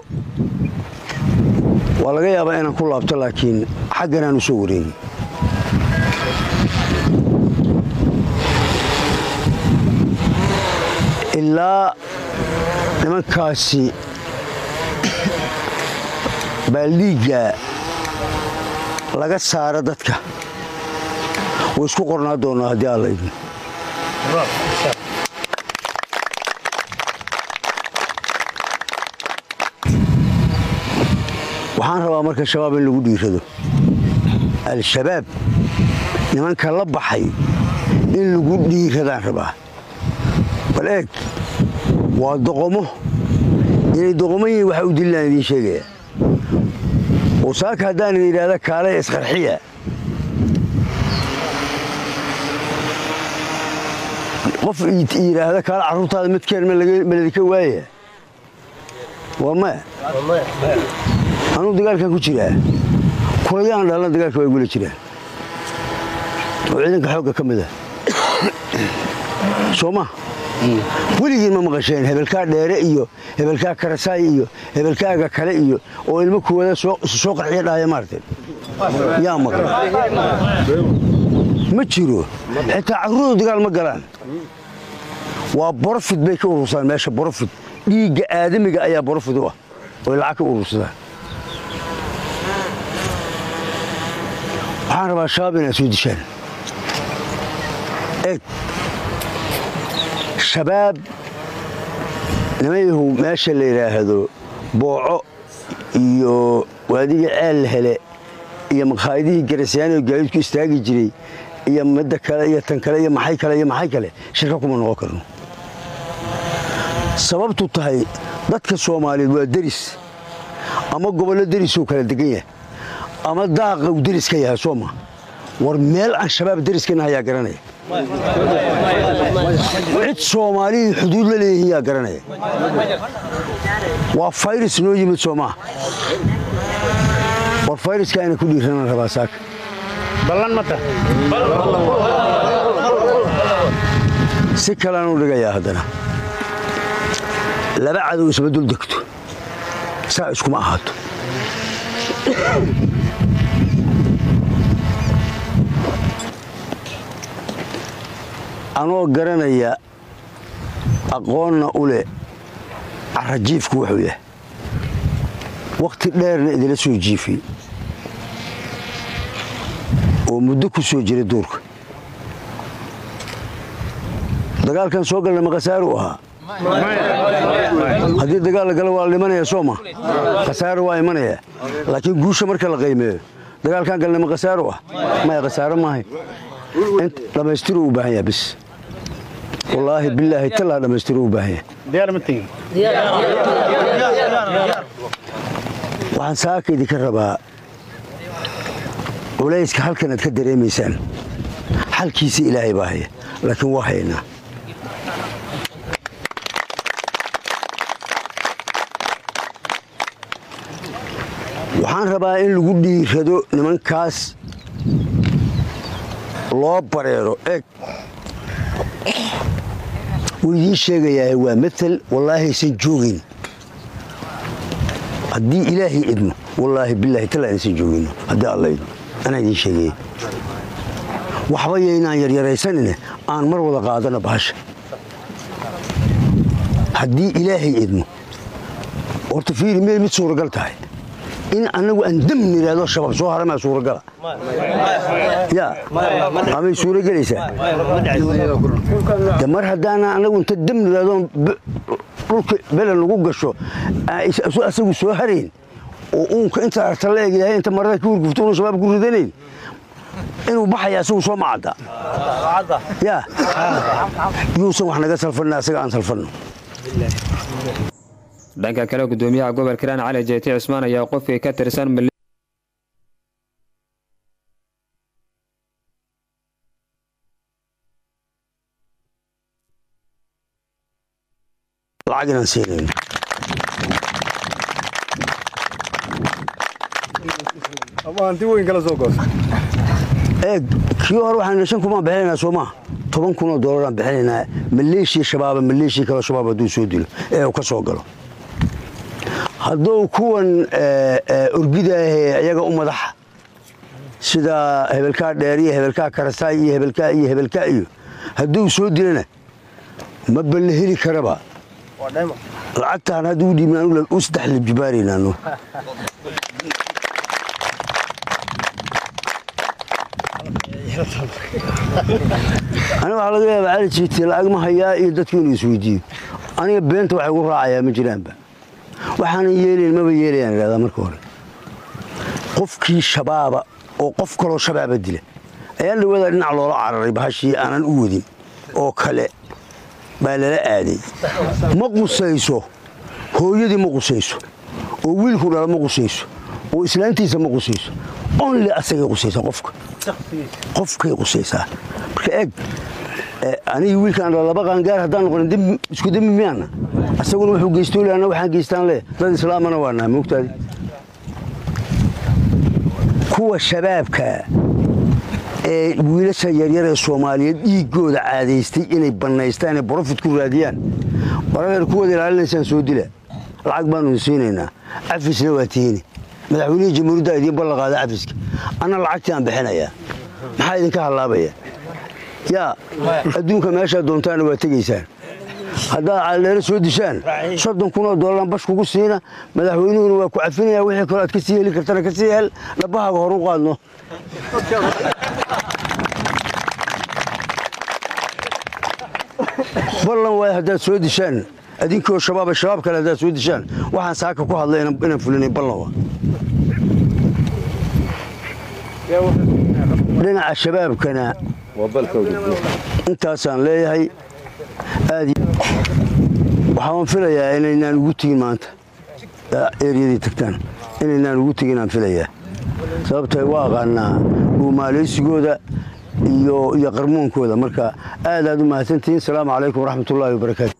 waa laga yaabaa inaan ku laabto laakiin xagganaan u soo wareegi ilaa nimankaasi baaldhiigga laga saara dadka way isku qornaa doonaa haddii alla idin waxaan rabaa marka shabaab in lagu dhiirado al-shabaab nimanka la baxay in lagu dhiiradaan rabaa bal eeg waa doqomo inay doqomo yihiin waxa u dililaan idiin sheegaya wasaaka haddaan idin yidhaahda kaale isqarxiya qof yidhaahda kaale carruurtaada midkeen ma ladinka waaya waa maya anuu dagaalkan ku jiraa kulayaan dhalna dagaalka waa gula jiraan oo ciidanka xoogga ka mida soo ma weligiin ma maqasheen hebelkaa dheere iyo hebelkaa karasaay iyo hebelkaaga kale iyo oo ilmo kuwada soo qarxiya dhahaya maarteen yaa maqan ma jiro xitaa carruurdu dagaal ma galaan waa borofid bay ka urursaan meesha borofid dhiigga aadamiga ayaa borofid u ah oy lacag ka urursadaan waxaan rabaa shabaab inaad soo dishaan eeg shabaab nimayahu meesha la yidhaahdo booco iyo waadiga ceel hele iyo makhaayadihii garasyaani oo gaadiidku istaagi jiray iyo midda kale iyo tan kale iyo maxay kale iyo maxay kale shirka kuma noqon karno sababtu tahay dadka soomaaliyeed waa deris ama gobollo derisuu kala degan yahay ama daaqa uu deris ka yahay soo ma war meel aan shabaab deriskana ayaa garanaya cid soomaaliyii xuduud la leeyihiin yaa garanaya waa fayrus noo yimid soo maaha war fayruska ayna ku dhiiranaan rabaa saaka ballan mata si kalean u dhigayaa haddana laba cadow isma dul degto saa iskuma ahaato anoo garanaya aqoonna u leh carajiifku wuxuu yahay wakhti dheerna idila soo jiifay oo muddo ku soo jira duurka dagaalkan soo galna maqasaaru ahaa haddii dagaal la galo waa la dhimanaya sooma khasaaro waa imanaya laakiin guusha marka la qaymeeyo dagaalkan galna ma khasaaro ah maya khasaaro maahay dhammaystiru u baahan yaha bis wallaahi bilaahi talaa dhammaystiru u baahan yahay diyaar ma tegin waxaan saaka idinka rabaa culayska halkan aad ka dareemaysaan xalkiisa ilaahay baa haya laakiin waa haynaa waxaan rabaa in lagu dhiirado nimankaas loo bareero eg wuu idiin sheegayaa waa maal wallaahi aysan joogin haddii ilaahay idmo wallaahi bilaahi tala aysan joogino haddii alla idmo anaa idiin sheegaya waxba yaynaan yaryaraysanine aan mar wada qaadano bahasha haddii ilaahay idmo horta fiiri miyay mid suuragal tahay in anagu aan dam nidhaahdo shabaab soo haramaa suuragala ya amay suuragelaysaa de mar haddaana anagu inta dam nidhaahdo dhulka belen lagu gasho asagu soo harayn oo uunka inta arta la eg yahay inta marada ka hurgufto unu shabaab ku ridanayn inuu baxaya asagu soo macadda ya yuusan wax naga salfanna asaga aan salfanno dhanka kale gudoomiyaha gobolka hiiraan cali jeyti cismaan ayaa qofkii ka tirsan lacag inaan siinayn hanti weyn kala soo goos eeg kii hore waxaan shan kumaan bixinaynaa soo maa toban kun oo doolaraan bixinaynaa maleeshiya shabaaba maleeshiya kaloo shabaab hadduu soo dilo ee uu ka soo galo hadduu kuwan orgidaahee iyaga u madaxa sida hebelkaa dheer iyo hebelkaa karasaay iyo hebelkaa iyo hebelkaa iyo hadduu soo dilana ma balla heli karaba lacagtaan hadda u dhiibnaan u saddex libjibaaraynaano aniga waxaa laga yaabaa cali jiiti lacag ma hayaa iyo dadku inuu isweydiiyo aniga beenta waxay gu raacayaa ma jiraanba waxaanan yeelayn maba yeelayaan idhahdaa marka hore qofkii shabaaba oo qof kaloo shabaaba dila ayaan dhawaada dhinac loola cararay bahashii aanan u wadin oo kale baa lala aaday ma qusayso hooyadii ma qusayso oo wiilku dhala ma qusayso oo islaantiisa ma qusayso only asagay qusaysaa qofka qofkay qusaysaa marka eeg anigi wiilkaan dhala laba qaangaar haddaan noqonin isku dembi miyaana asaguna wuxuu geystoole anna waxaan geystaan leh dad islaamana waa nahay moogtaadi kuwa shabaabka ee wiilasha yaryar ee soomaaliyeed dhiiggooda caadaystay inay bannaystaan ee brofit ku raadiyaan waradeer kuwada ilaalinaysaan soo dila lacag baanu siinaynaa cafisna waa tiini madaxweynihii jamhuuriyadda idiin ballanqaada cafiska anna lacagtii aan bixinayaa maxaa idinka hallaabaya yaa adduunka meeshaa doontaana waa tegaysaan haddaad caldheere soo dishaan soddon kunoo doolaraan bash kugu siina madaxweynuhuna waa ku cafinaya wixii kaloo aad ka sii heli kartana ka sii hel dhabbahaaga hor u qaadno ballan waay haddaad soo dishaan adinkoo shabaaba shabaab kale haddaad soo dishaan waxaan saaka ku hadlay inaan fulinay ballan waa dhinaca shabaabkana intaasaan leeyahay aad waxaan filayaa inaynaan ugu tegin maanta eryadii tagtaan inaynaan ugu tegin aan filayaa sababtay waa aqaanaa dhuumaalaysigooda iyo iyo qarmuunkooda marka aad aad u mahadsantihiin asalaamu calaykum waraxmatullaahi wabarakaatu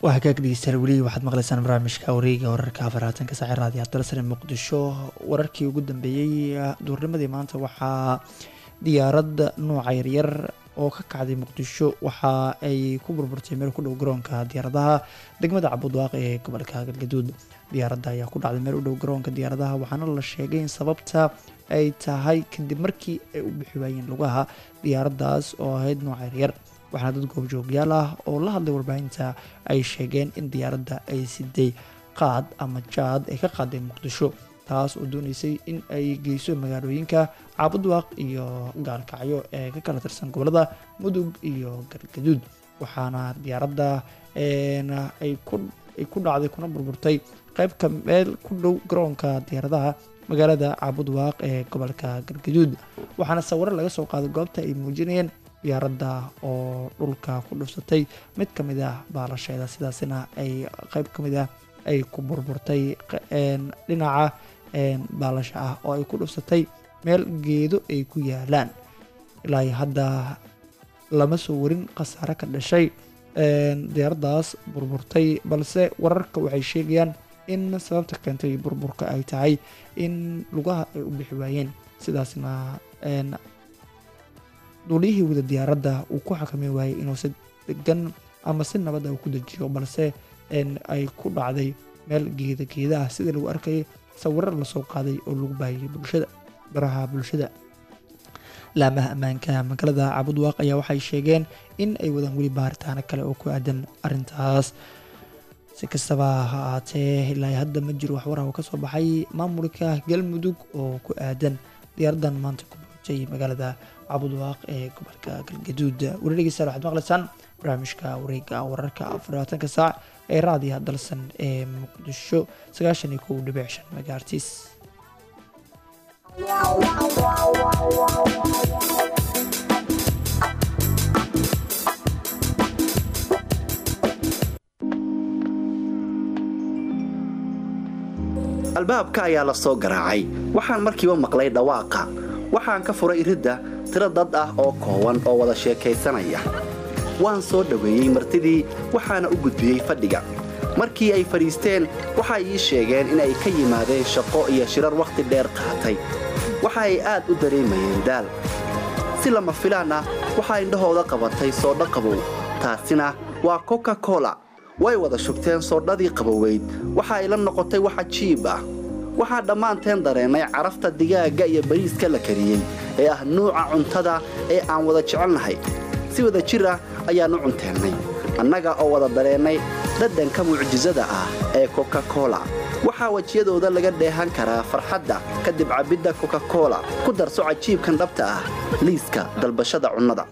waa hagaag dhegeystayaal weli waxaad maqlaysaan barnaamijka wareega wararka afaraatanka saaci raadiyo dalsare muqdisho wararkii ugu dambeeyey duurnimadii maanta waxaa diyaaradda nooca yaryar oo ka kacday muqdisho waxa ay ku burburtay meel ku dhow garoonka diyaaradaha degmada cabudwaaq ee gobolka galgaduud diyaaradda ayaa ku dhacday meel u dhow garoonka diyaaradaha waxaana la sheegay in sababta ay tahay kadib markii ay u bixi waayeen lugaha diyaaraddaas oo ahayd nooca yaryar waxaana dad goobjoogyaal ah oo la hadlay warbaahinta ay sheegeen in diyaaradda ay siday qaad ama jaad ay ka qaaday muqdisho taas oo dooneysay in ay geyso magaalooyinka caabudwaaq iyo gaalkacyo ee ka kala tirsan gobolada mudug iyo galgaduud waxaana diyaaradda ay ku dhacday kuna burburtay qeybka meel ku dhow garoonka diyaaradaha magaalada caabudwaaq ee gobolka galgaduud waxaana sawiro laga soo qaaday goobta ay muujinayeen diyaaradda oo dhulka ku dhufsatay mid ka mid ah baalasheeda sidaasina ay qeyb ka mid ah ay ku burburtay dhinaca baalasha ah oo ay ku dhufsatay meel geedo ay ku yaalaan ilaa hadda lama soo warin khasaare ka dhashay diyaaraddaas burburtay balse wararka waxay sheegayaan in sababta keentay burburka ay tahay in lugaha ay u bixi waayeen sidaasna duuliyihii wada diyaaradda uu ku xakami waayey inuu si degan ama si nabadda uu ku dejiyo balse ay ku dhacday meel geeda geeda ah sida lagu arkayay sawirar lasoo qaaday oo lagu baahiyey bulshada baraha bulshada laamaha ammaanka magaalada cabudwaaq ayaa waxay sheegeen in ay wadaan weli baaritaano kale oo ku aadan arintaas si kastaba ha ahaatee ilaa hadda ma jiro waxwaraha oo kasoo baxay maamulka galmudug oo ku aadan diyaaraddan maanta ku buurtay magaalada cabudwaaq ee gobolka galgaduud weli dhegeystayaal waxaad maqlaysaan barnaamijka wareega wararka afarlabaatanka saac ee raadiyaha dalsan ee muqdisho sagaashan iyo kow dhibic shan magaartiis albaabka ayaa la soo garaacay waxaan markiiba maqlay dhawaaqa waxaan ka furay iridda tiro dad ah oo koowan oo wada sheekaysanaya waan soo dhoweeyey martidii waxaana u gudbiyey fadhiga markii ay fadhiisteen waxay ii sheegeen inay ka yimaadeen shaqo iyo shirar wakhti dheer qaatay waxa ay aad u dareemayeen daal si lama filaan ah waxaa indhahooda qabatay soodho qabow taasina waa coca cola way wada shugteen soodhadii qaboweyd waxa ay la noqotay wax cajiib ah waxaa dhammaanteen dareennay carafta digaagga iyo bariiska la kariyey ee ah nuuca cuntada ee aan wada jecelnahay si wada jir ah ayaannu cunteennay annaga oo wada dareennay dhadhanka mucjisada ah ee coca cola waxaa wejiyadooda laga dheehan karaa farxadda kadib cabbidda coca cola ku darso cajiibkan dhabta ah liiska dalbashada cunnada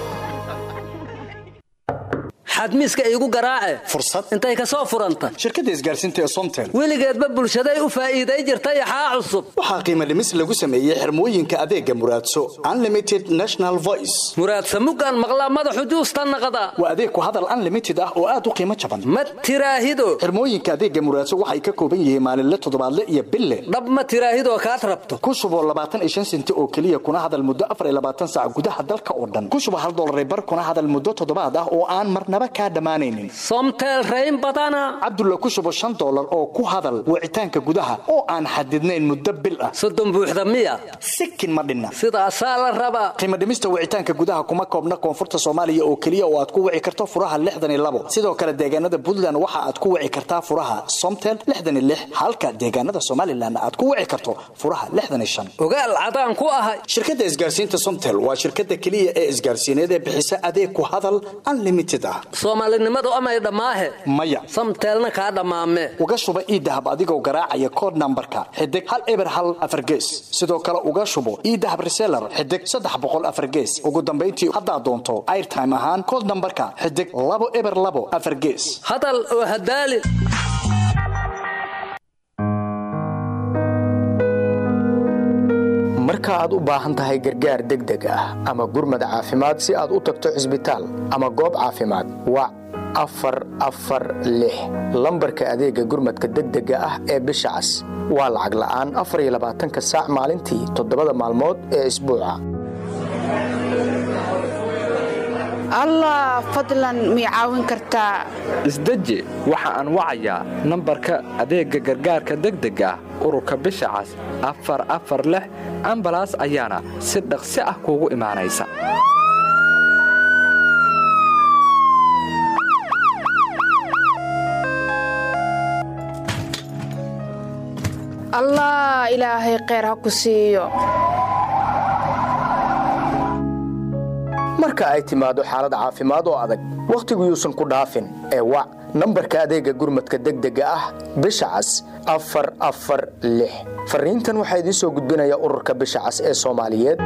xadmiiska iigu garaace fursad intay ka soo furanta shirkadda isgaarsiinta ee somtel weligeedba bulshaday u faa'iiday jirta yaxaa cusub waxaa qiimo dhimis lagu sameeyey xirmooyinka adeega muraadso unlimited national voice muraadsa muggaan maqlaa madaxu juusta naqda waa adeeg ku hadal unlimited ah oo aad u qiimo jaban ma tiraahido xirmooyinka adeega muraadso waxay ka kooban yihiin maalinle toddobaadle iyo bille dhab ma tiraahidoo kaad rabto ku shuboo labaatan iyo shan senti oo keliya kuna hadal muddo afar iyo labaatan saac gudaha dalka oo dhan ku shubo hal dollar bar kuna hadal muddo toddobaad ah oo aan marnaba kaa dhammaanaynin somtel rayn badana cabdulla ku shubo shan dollar oo ku hadal wicitaanka gudaha oo aan xadidnayn muddo bil ah soddon buuxda miya sikin ma dhinna sidaasaa la rabaa qiimo dhimista wicitaanka gudaha kuma koobna koonfurta soomaaliya oo keliya oo aad ku wici karto furaha lixdan iyo labo sidoo kale deegaanada puntland waxa aad ku wici kartaa furaha somtel lixdan iyo lix halka deegaanada somalilan aad ku wici karto furaha lixdan iyo shan ogaal cadaan ku ahay shirkadda isgaarsiinta somtel waa shirkadda keliya ee isgaarsiineed ee bixisa adeeg ku hadal unlimited ah soomaalinimadu amay dhammaahe maya samteelna kaa dhammaame uga shuba iidahab adigoo garaacaya kood nambarka xidig hal eber hal afar gees sidoo kale uga shubo iidahab reseller xidig saddex boqol afar gees ugu dambayntii haddaad doonto airtime ahaan kood nambarka xidig labo eber labo afar gees hadal oo hadaali marka aad u baahan tahay gargaar degdeg ah ama gurmad caafimaad si aad u tagto cisbitaal ama goob caafimaad wac afar afar lix lambarka adeega gurmadka degdega ah ee bisha cas waa lacag la'aan afar iyo labaatanka saac maalintii toddobada maalmood ee isbuuca allah fadlan mii caawin kartaa isdeji waxa aan wacayaa nambarka adeegga gargaarka degdega ah ururka bisha cas afar afar lix ambalaas ayaana si dhaqsi ah kuugu imaanaysa allah ilaahay kheyr ha ku siiyo marka ay timaado xaalad caafimaad oo adag wakhtigu yuusan ku dhaafin ee wac nambarka adeegga gurmadka degdega ah bisha cas afar afar lix fariintan waxaa idiin soo gudbinaya ururka bisha cas ee soomaaliyeed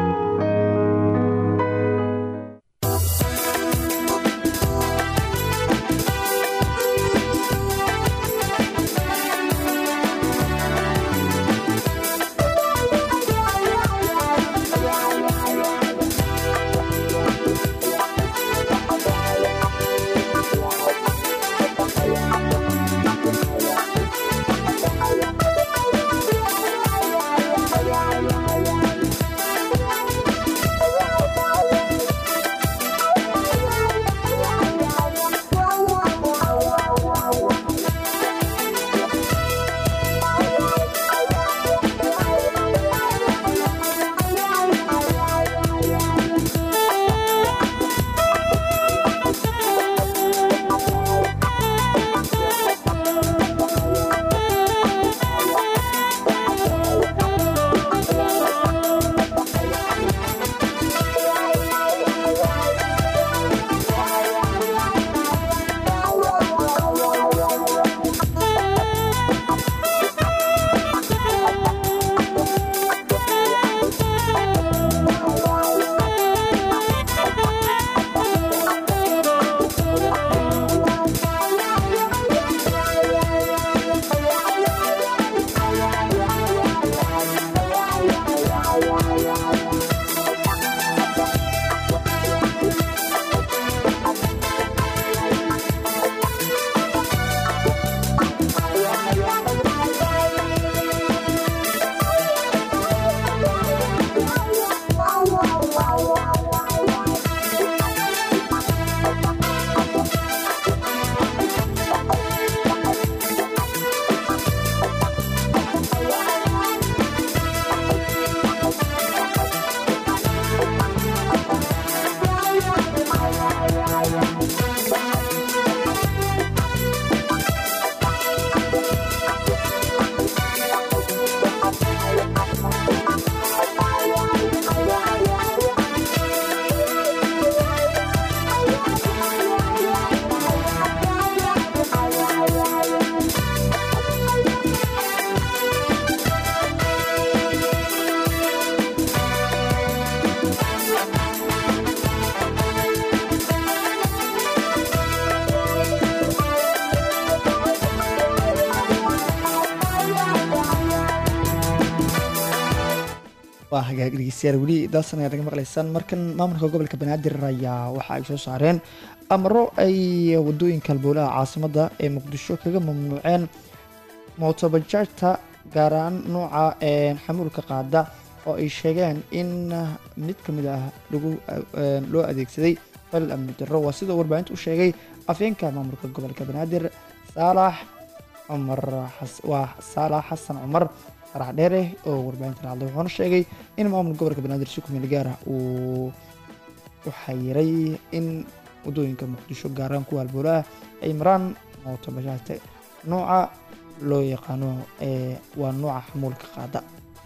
waa hagaag dhegeystayaal weli daasan ayaa naga maqlaysaan markan maamulka gobolka banaadir ayaa waxa ay soo saareen amaro ay wadooyinka halbowlaha caasimada ee muqdisho kaga mamnuuceen mootobajaajta gaar ahaan nooca xamuulka qaada oo ay sheegeen in mid ka mid ah lagu loo adeegsaday falal amni darro waa sidoo warbaahinta u sheegay afeenka maamulka gobolka banaadir saalax cumar waa saalax xasan cumar farax dheere oo warbaahinta la hadlay wuxuuna sheegay in maamulka gobolka banaadir si kumeel gaar ah uu u xayiray in wadooyinka muqdisho gaaraan kuwa halbowlaha ay maraan mootobajaajta nooca loo yaqaano ee waa nooca xamuulka qaada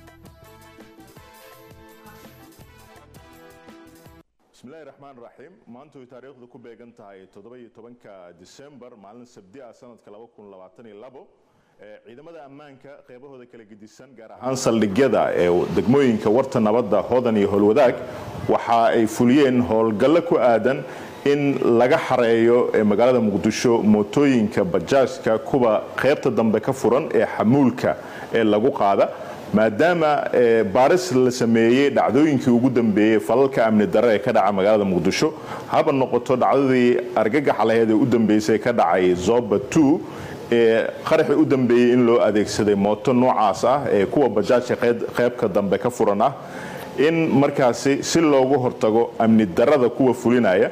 bismillahi raxmaan raxiim maanta way taariikhdu ku beegan tahay toddoba-iyo tobanka disembar maalin sabdi ah sanadka laba kun labaatan iyo labo ciidamada ammaanka qeybahooda kala gedisan gaar ahaan saldhigyada ee degmooyinka warta nabadda hodan iyo howlwadaag waxa ay fuliyeen howlgallo ku aadan in laga xareeyo magaalada muqdisho mootooyinka bajaajka kuwa qeybta dambe ka furan ee xamuulka ee lagu qaada maadaama baaris la sameeyey dhacdooyinkii ugu dambeeyey falalka amni darre ee ka dhaca magaalada muqdisho haba noqoto dhacdadii argagaxa laheed ee u dambeysay ka dhacay zoba ee qaraxii u dambeeyey in loo adeegsaday mooto noocaas ah ee kuwa bajaajka qeybka dambe ka furan ah in markaasi si loogu hortago amni darrada kuwa fulinaya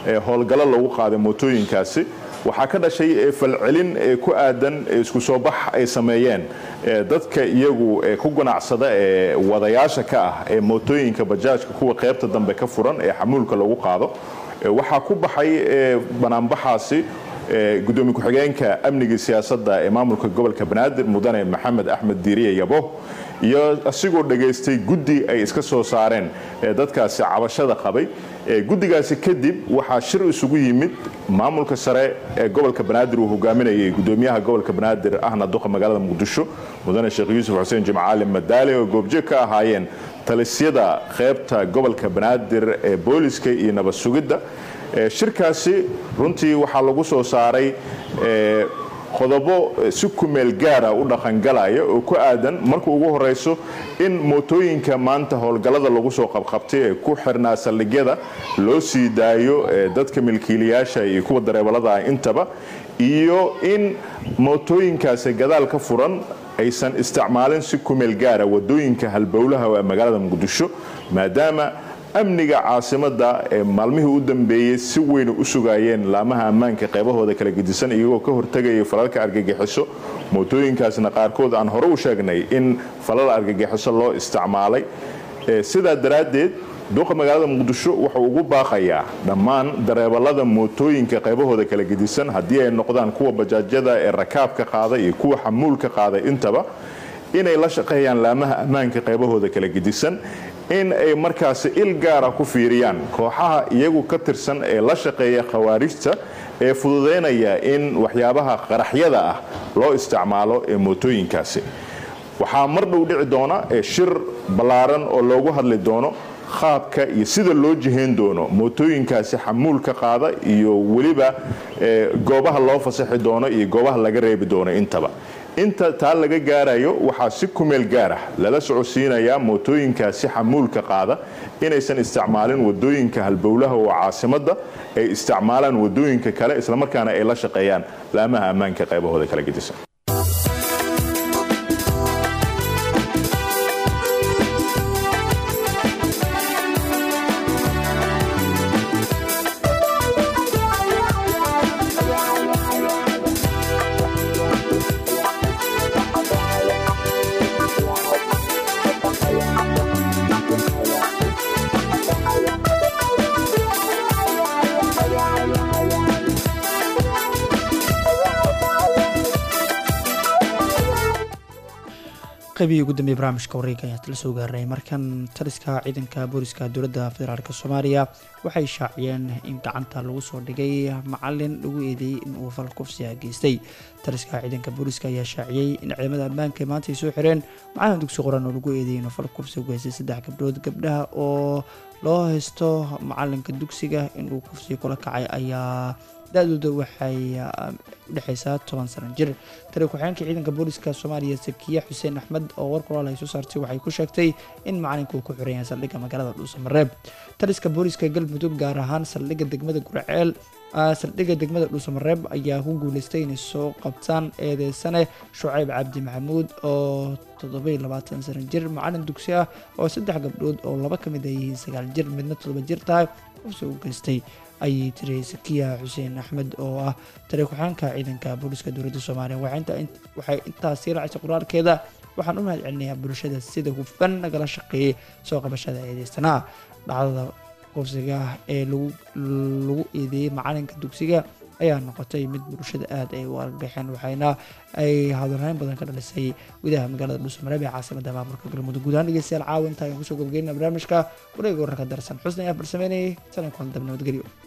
ee howlgallo lagu qaaday mootooyinkaasi waxaa ka dhashay ee falcelin ee ku aadan ee isku soo bax ay sameeyeen ee dadka iyagu ee ku ganacsada ee wadayaasha ka ah ee mootooyinka bajaajka kuwa qaybta dambe ka furan ee xamuulka lagu qaado Ee, waxaa ku baxay ee, banaanbaxaasi ee, gudoomiye ku-xigeenka amniga siyaasadda ee maamulka gobolka banaadir mudane maxamed axmed diiriye yabo iyo asigoo dhegaystay guddi ay iska soo saareen ee dadkaasi cabashada qabay Ee, guddigaasi kadib waxaa shir isugu yimid maamulka sare ee gobolka banaadir uu hogaaminayay gudoomiyaha gobolka banaadir ahna duqa magaalada muqdisho mudane sheekh yuusuf xuseen jimcaali madaale oo goobjeeg ka ahaayeen talisyada qaybta gobolka banaadir ee booliska iyo nabad sugidda Ee, shirkaasi runtii waxaa lagu soo saaray ee, qodobo eh, si kumeel gaara u dhaqangalaya oo ku aadan marka ugu horeyso in mootooyinka maanta howlgallada lagu soo qabqabtay ee ku xirnaa saldhigyada loo sii daayo eh, dadka milkiilayaasha iyo kuwa dareebalada ah intaba iyo in mootooyinkaasi gadaal ka furan aysan isticmaalin si kumeel gaara wadooyinka halbowlaha ee magaalada muqdisho maadaama amniga caasimada ee maalmihii u dambeeyey si weyn u sugayeen laamaha ammaanka qaybahooda kala gedisan iyagoo ka hortegaya falalka argagixiso mootooyinkaasna qaarkood aan hore u sheegnay in falal argagixiso loo isticmaalay Ee, sidaa daraaddeed duqa magaalada muqdisho wuxuu ugu baaqayaa dhammaan dareebalada mootooyinka qaybahooda kala gedisan haddii ay noqdaan kuwa bajaajyada ee rakaabka qaada iyo kuwa xamuulka qaada intaba inay la shaqeeyaan laamaha ammaanka qaybahooda kala gedisan in ay markaasi il gaara ku fiiriyaan kooxaha iyagu ka tirsan ee la shaqeeya khawaarijta ee fududeynaya in waxyaabaha qaraxyada ah loo isticmaalo ee mootooyinkaasi waxaa mar dhow dhici doona ee shir ballaaran oo loogu hadli doono qaabka iyo sida loo jihayn doono mootooyinkaasi xamuulka qaada iyo weliba ee, goobaha loo fasaxi doono iyo goobaha laga reebi doono intaba inta taa laga gaarayo waxaa si kumeel gaarah lala socodsiinayaa mootooyinkaasi xamuulka qaada inaysan isticmaalin wadooyinka halbowlaha oo caasimada ay isticmaalaan wadooyinka kale islamarkaana ay la shaqeeyaan laamaha ammaanka qaybahooda kala gedisan qaybihii ugu dambeeyay barnaamijka wareega ayaa la soo gaaray markan taliska ciidanka booliska dowladda federaalk soomaaliya waxay shaaciyeen in gacanta lagu soo dhigay macalin lagu eedeeyey in uu fal kufsiga geystay taliska ciidanka booliska ayaa shaaciyey in ciidamada ammaanka ay maanta ay soo xireen macalin dugsi qoran oo lagu eedeeyey inuu fal kufsiga u geystay saddex gabdhood gabdhaha oo loo haysto macalinka dugsiga inuu kufsiga kula kacay ayaa da-dooda waxay udhexeysaa toban sano jir tali ku-xigeenka ciidanka booliska soomaaliya sakiye xuseen axmed oo war kulaal ay soo saartay waxay ku sheegtay in macalinka uu ku xiran yahay saldhigga magaalada dhuusamareeb taliska booliska galmudug gaar ahaan saldhigga degmada guraceel saldhigga degmada dhuusamareeb ayaa ku guuleystay inay soo qabtaan eedeysane shucayb cabdi maxamuud oo toddobai labaatan sano jir macalin dugsi ah oo saddex gabdhood oo laba ka mid ay yihiin sagaal jir midna toddoba jir tahay kufsi u geystay ayay tiri sakiya xuseen axmed oo ah tali ku-xeenka ciidanka booliska dowladda soomaaliya waxay intaas sii raacaysa qoraalkeeda waxaan u mahad celinayaa bulshada sida hufan nagala shaqeeyey soo qabashada eedeysanaha dhacdada kufsiga ee lagu eedeeyey macalinka dugsiga ayaa noqotay mid bulshada aad ay u argagaxeen waxayna ay hadalhayn badan ka dhalisay gudaha magaalada dhuusamareeb ee caasimada maamulka galmudug guud ahaan dhegeystayaal caawa inta ayaan kusoo gabageyna barnaamijka wareega wararka darsan xusna ayaa farsameynayay sanan kulan dab nabadgelyo